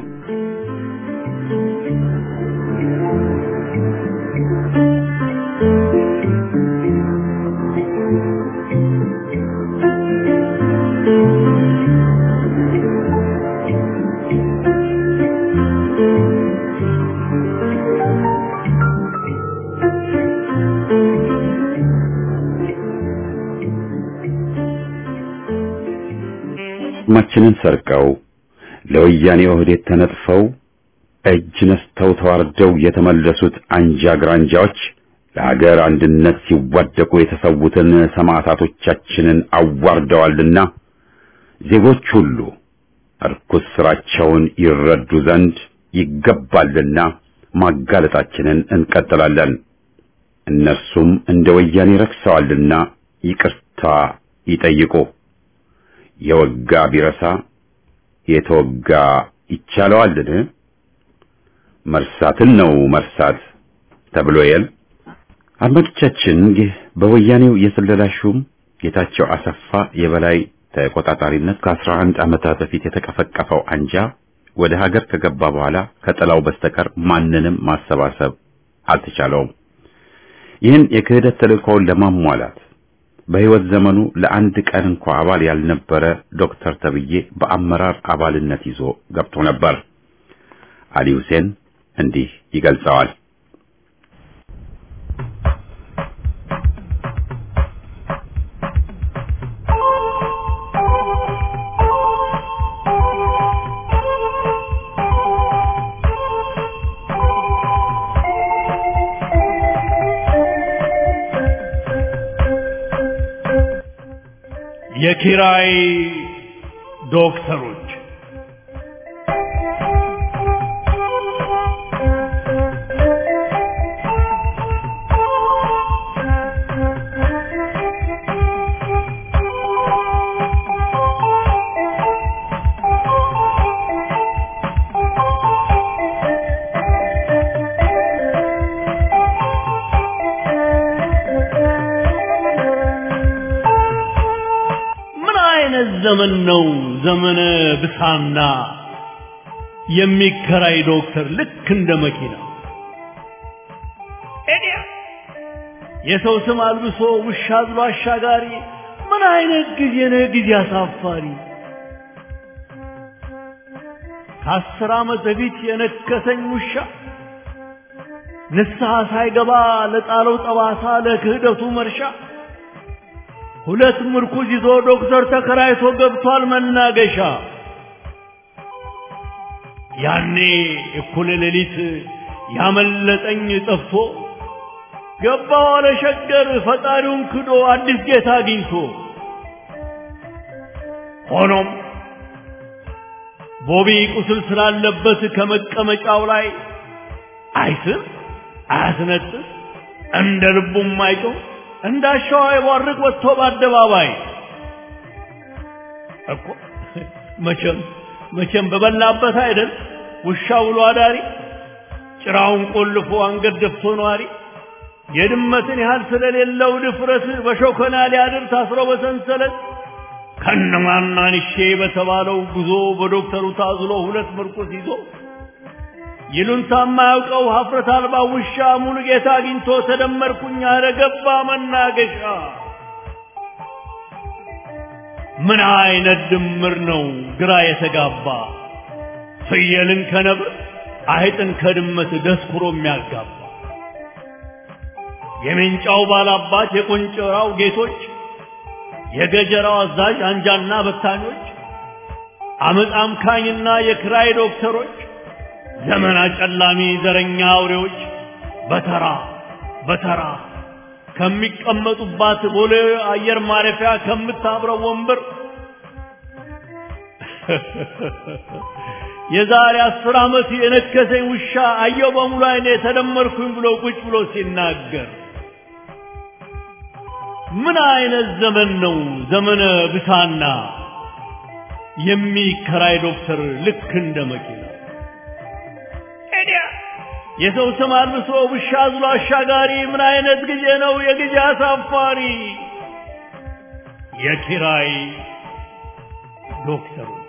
ማችንን ሰርቀው ለወያኔ ኦህዴድ ተነጥፈው እጅ ነስተው ተዋርደው የተመለሱት አንጃ ግራንጃዎች ለሀገር አንድነት ሲዋደቁ የተሰዉትን ሰማዕታቶቻችንን አዋርደዋልና ዜጎች ሁሉ እርኩስ ስራቸውን ይረዱ ዘንድ ይገባልና ማጋለጣችንን እንቀጥላለን። እነርሱም እንደ ወያኔ ረክሰዋልና ይቅርታ ይጠይቁ። የወጋ ቢረሳ የተወጋ ይቻለዋልን? መርሳትን ነው መርሳት ተብሎ የል አድማጮቻችን፣ ይህ በወያኔው የስለላ ሹም ጌታቸው አሰፋ የበላይ ተቆጣጣሪነት ከአስራ አንድ ዓመታት በፊት የተቀፈቀፈው አንጃ ወደ ሀገር ከገባ በኋላ ከጥላው በስተቀር ማንንም ማሰባሰብ አልተቻለውም። ይህን የክህደት ተልእኮውን ለማሟላት በሕይወት ዘመኑ ለአንድ ቀን እንኳ አባል ያልነበረ ዶክተር ተብዬ በአመራር አባልነት ይዞ ገብቶ ነበር። አሊ ሁሴን እንዲህ ይገልጸዋል። የኪራይ ዶክተሮች ምን አይነት ዘመን ነው? ዘመነ ብሳና የሚከራይ ዶክተር ልክ እንደ መኪና ኤዲያ የሰው ስም አልብሶ ውሻ አዝሎ አሻጋሪ። ምን አይነት ጊዜ ነው? ጊዜ አሳፋሪ። ከአስር ዓመት በፊት የነከሰኝ ውሻ ንስሐ ሳይገባ ለጣለው ጠባሳ ለክህደቱ መርሻ ሁለት ምርኩዝ ይዞ ዶክተር ተከራይቶ ገብቷል መናገሻ። ያኔ እኩለ ሌሊት ያመለጠኝ ጠፍቶ ገባ ዋለ ሸገር ፈጣሪውን ክዶ አዲስ ጌታ አግኝቶ። ሆኖም ቦቢ ቁስል ስላለበት ከመቀመጫው ላይ አይስም አያስነጥስ እንደ ልቡም አይጮህ እንዳሻው አይቧርቅ ወጥቶ በአደባባይ እኮ መቼም መቼም በበላበት አይደል ውሻ ውሎ አዳሪ ጭራውን ቆልፎ አንገት ደፍቶ ነዋሪ የድመትን ያህል ስለሌለው ድፍረት በሾከና ሊያድር ታስሮ በሰንሰለት ከነማናንሼ በተባለው ጉዞ በዶክተሩ ታዝሎ ሁለት ምርኩስ ይዞ ይሉንታ የማያውቀው ሀፍረት አልባ ውሻ ሙሉ ጌታ አግኝቶ ተደመርኩኝ አለ ገባ መናገሻ። ምን አይነት ድምር ነው ግራ የተጋባ ፍየልን ከነብር አይጥን ከድመት ደስኩሮ የሚያጋባ የሜንጫው ባላባት የቆንጨራው ጌቶች የገጀራው አዛዥ አንጃና በታኞች አመፅ አምካኝና የክራይ ዶክተሮች ዘመን አጨላሚ ዘረኛ አውሬዎች በተራ በተራ ከሚቀመጡባት ቦሌ አየር ማረፊያ ከምታብረው ወንበር የዛሬ አስር ዓመት የነከሰኝ ውሻ አየው በሙሉ አይኔ ተደመርኩኝ ብሎ ቁጭ ብሎ ሲናገር ምን አይነት ዘመን ነው ዘመነ ብሳና የሚከራይ ዶክተር ልክ እንደ መኪና ኤዲያ የሰው ስም አልብሶ ውሻ አዝሎ አሻጋሪ ምን አይነት ጊዜ ነው የጊዜ አሳፋሪ የኪራይ ዶክተሮች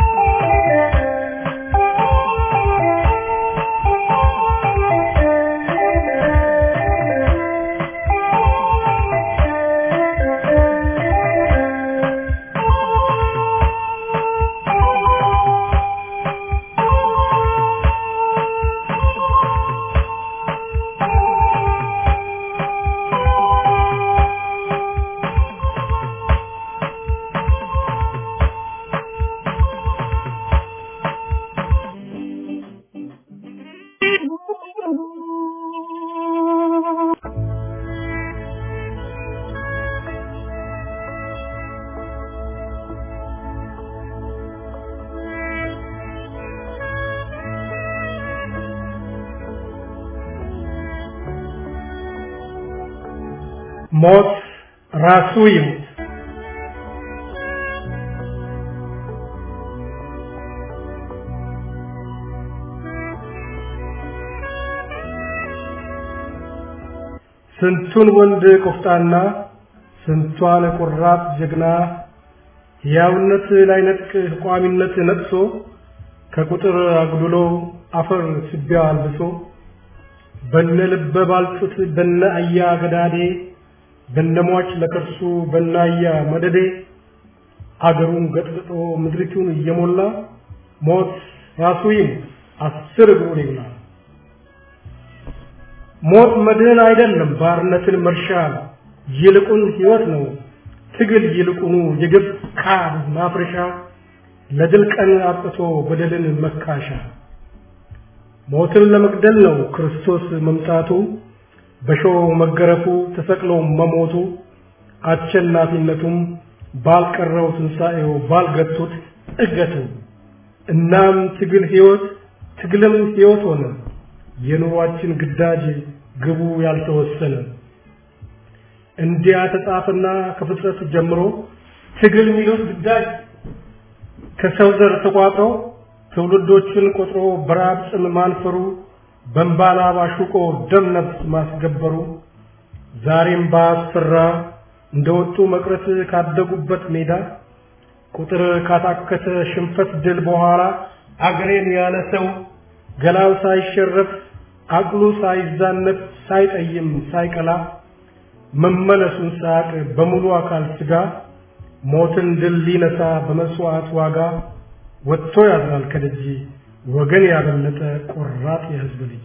ሞት ራሱ ይሙት። ስንቱን ወንድ ቆፍጣና ስንቷን ቆራጥ ጀግና ሕያውነት ላይነጥቅ ቋሚነት ነጥሶ ከቁጥር አጉድሎ አፈር ስቢያ አልብሶ በነ ልበ ባልጩት በነ አያ ገዳዴ በነሟች ለከርሱ በናያ መደዴ አገሩን ገጥግጦ ምድሪቱን እየሞላ ሞት ራሱ ይሙት አስር እግሩን ይብላ። ሞት መድህን አይደለም ባርነትን መርሻ ይልቁን ሕይወት ነው ትግል ይልቁኑ የግብ ካብ ማፍረሻ ለድል ቀን አጥቶ በደልን መካሻ ሞትን ለመግደል ነው ክርስቶስ መምጣቱ በሾህ መገረፉ ተሰቅሎ መሞቱ አሸናፊነቱም ባልቀረው ትንሣኤው ባልገቱት እገቱ እናም ትግል ሕይወት ትግልም ሕይወት ሆነ የኑሯችን ግዳጅ ግቡ ያልተወሰነ እንዲያ ተጻፈና ከፍጥረት ጀምሮ ትግል የሚሉት ግዳጅ ከሰው ዘር ተቋጥሮ ትውልዶችን ቆጥሮ በራብ ጽም ማንፈሩ በንባላ ባሹቆ ደም ነፍስ ማስገበሩ ዛሬም ባስፈራ እንደወጡ መቅረት ካደጉበት ሜዳ ቁጥር ካታከተ ሽንፈት ድል በኋላ አገሬን ያለ ሰው ገላው ሳይሸረፍ አቅሉ ሳይዛነፍ ሳይጠይም ሳይቀላ መመለሱን ሳያቅ በሙሉ አካል ስጋ ሞትን ድል ሊነሳ በመስዋዕት ዋጋ ወጥቶ ያድራል ከደጅ ወገን ያበለጠ ቆራጥ የሕዝብ ልጅ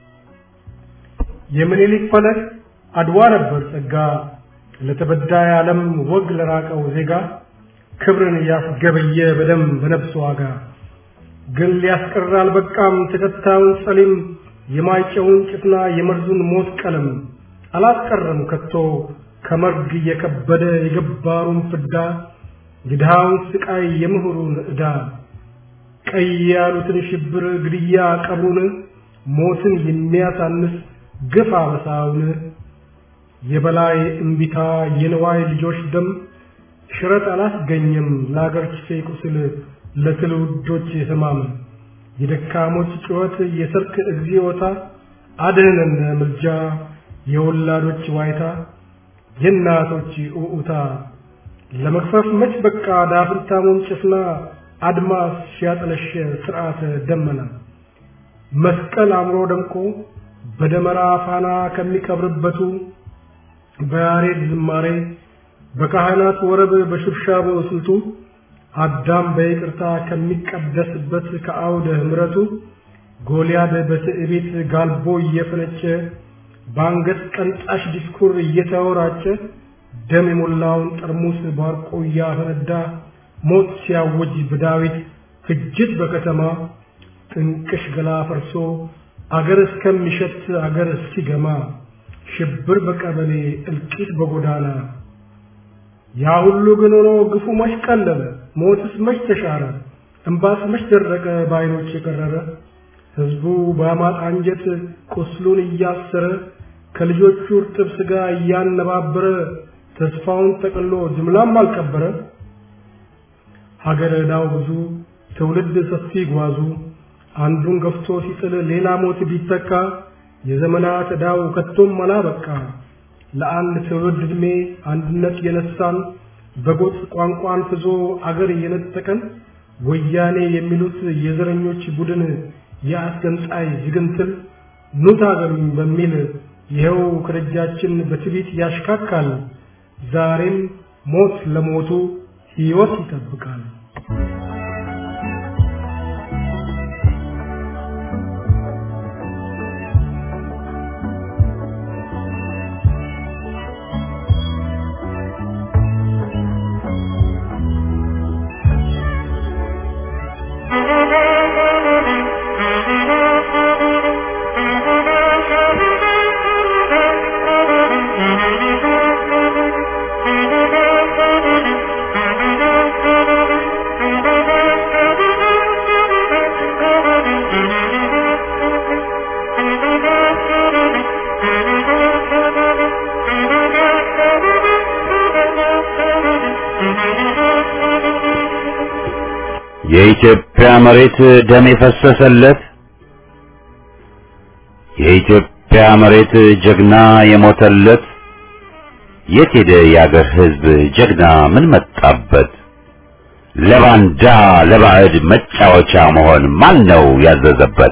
የምኒልክ ፈለግ አድዋ ነበር ጸጋ ለተበዳይ ዓለም ወግ ለራቀው ዜጋ ክብርን ያስገበየ በደም በነፍስ ዋጋ ግን ሊያስቀር አልበቃም ተከታዩን ጸሊም የማይጨውን ጭፍና የመርዙን ሞት ቀለም አላስቀረም ከቶ ከመርግ የከበደ የገባሩን ፍዳ የድሃውን ስቃይ የምሁሩን ዕዳ ቀይ ያሉትን ሽብር ግድያ ቀብሩን ሞትን የሚያሳንስ ግፍ አበሳውን የበላይ እምቢታ የንዋይ ልጆች ደም ሽረት አላስገኘም ለአገር ችፌ ቁስል ለትውልዶች ህማም የደካሞች ጩኸት የሰርክ እግዚኦታ አድህነን ምልጃ የወላዶች ዋይታ የእናቶች ኡኡታ ለመክፈፍ መች በቃ ዳፍንታሙን ጭፍና አድማስ ሲያጠለሸ ስርዓተ ደመና መስቀል አምሮ ደምቆ በደመራ ፋና ከሚከብርበቱ በያሬድ ዝማሬ በካህናት ወረብ በሽብሻቦ ስልቱ አዳም በይቅርታ ከሚቀደስበት ከአውደ ህምረቱ ጎልያድ በትዕቢት ጋልቦ እየፈነጨ በአንገት ቀንጣሽ ዲስኩር እየተወራጨ ደም የሞላውን ጠርሙስ ባርቆ እያፈነዳ ሞት ሲያውጅ በዳዊት ፍጅት በከተማ ጥንቅሽ ገላ ፈርሶ አገር እስከሚሸት አገር እስኪገማ ሽብር በቀበሌ እልቂት በጎዳና ያ ሁሉ ግን ሆኖ ግፉ መች ቀለለ ሞትስ መች ተሻረ እምባስ መች ደረቀ በዓይኖች የቀረረ ህዝቡ በአማጥ አንጀት ቁስሉን እያሰረ ከልጆቹ እርጥብ ሥጋ እያነባበረ ተስፋውን ጠቅሎ ጅምላም አልቀበረ ሀገር ዕዳው ብዙ ትውልድ ሰፊ ጓዙ አንዱን ገፍቶ ሲጥል ሌላ ሞት ቢተካ የዘመናት ዕዳው ከቶም አላበቃ ለአንድ ትውልድ ዕድሜ አንድነት የነሳን በጎጥ ቋንቋን ፍዞ አገር የነጠቀን ወያኔ የሚሉት የዘረኞች ቡድን የአስገንጣይ ዝግንትል ኑ ታገሉኝ በሚል ይኸው ከደጃችን በትዕቢት ያሽካካል። ዛሬም ሞት ለሞቱ ሕይወት ይጠብቃል። የኢትዮጵያ መሬት ደም የፈሰሰለት የኢትዮጵያ መሬት ጀግና የሞተለት የት ሄደ የአገር ሕዝብ ጀግና ምን መጣበት? ለባንዳ ለባዕድ መጫወቻ መሆን ማን ነው ያዘዘበት?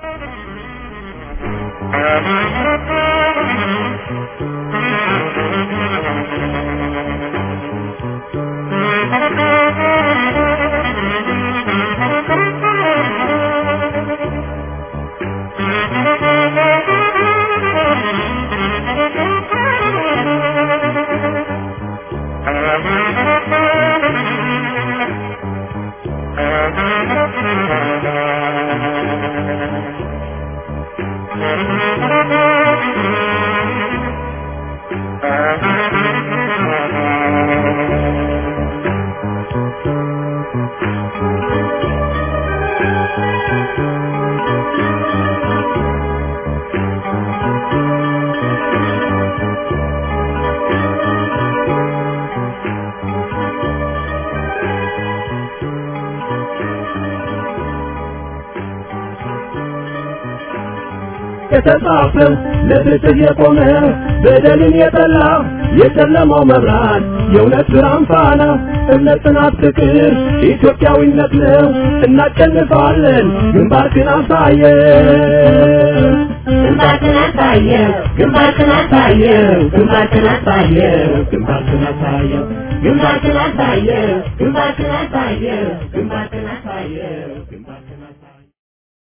የተጻፈው ለፍትህ የቆመ በደልን የጠላ የጨለማው መብራት የእውነት ብርሃን ፋና እምነት፣ ጽናት፣ ፍቅር ኢትዮጵያዊነት ነው። እናሸንፋለን። ግንባርክን አሳየ ግንባርክን አሳየ ግንባርክን አሳየ ግንባርክን አሳየ ግንባርክን አሳየ ግንባርክን አሳየ ግንባርክን አሳየ ግንባርክን አሳየ ግንባርክን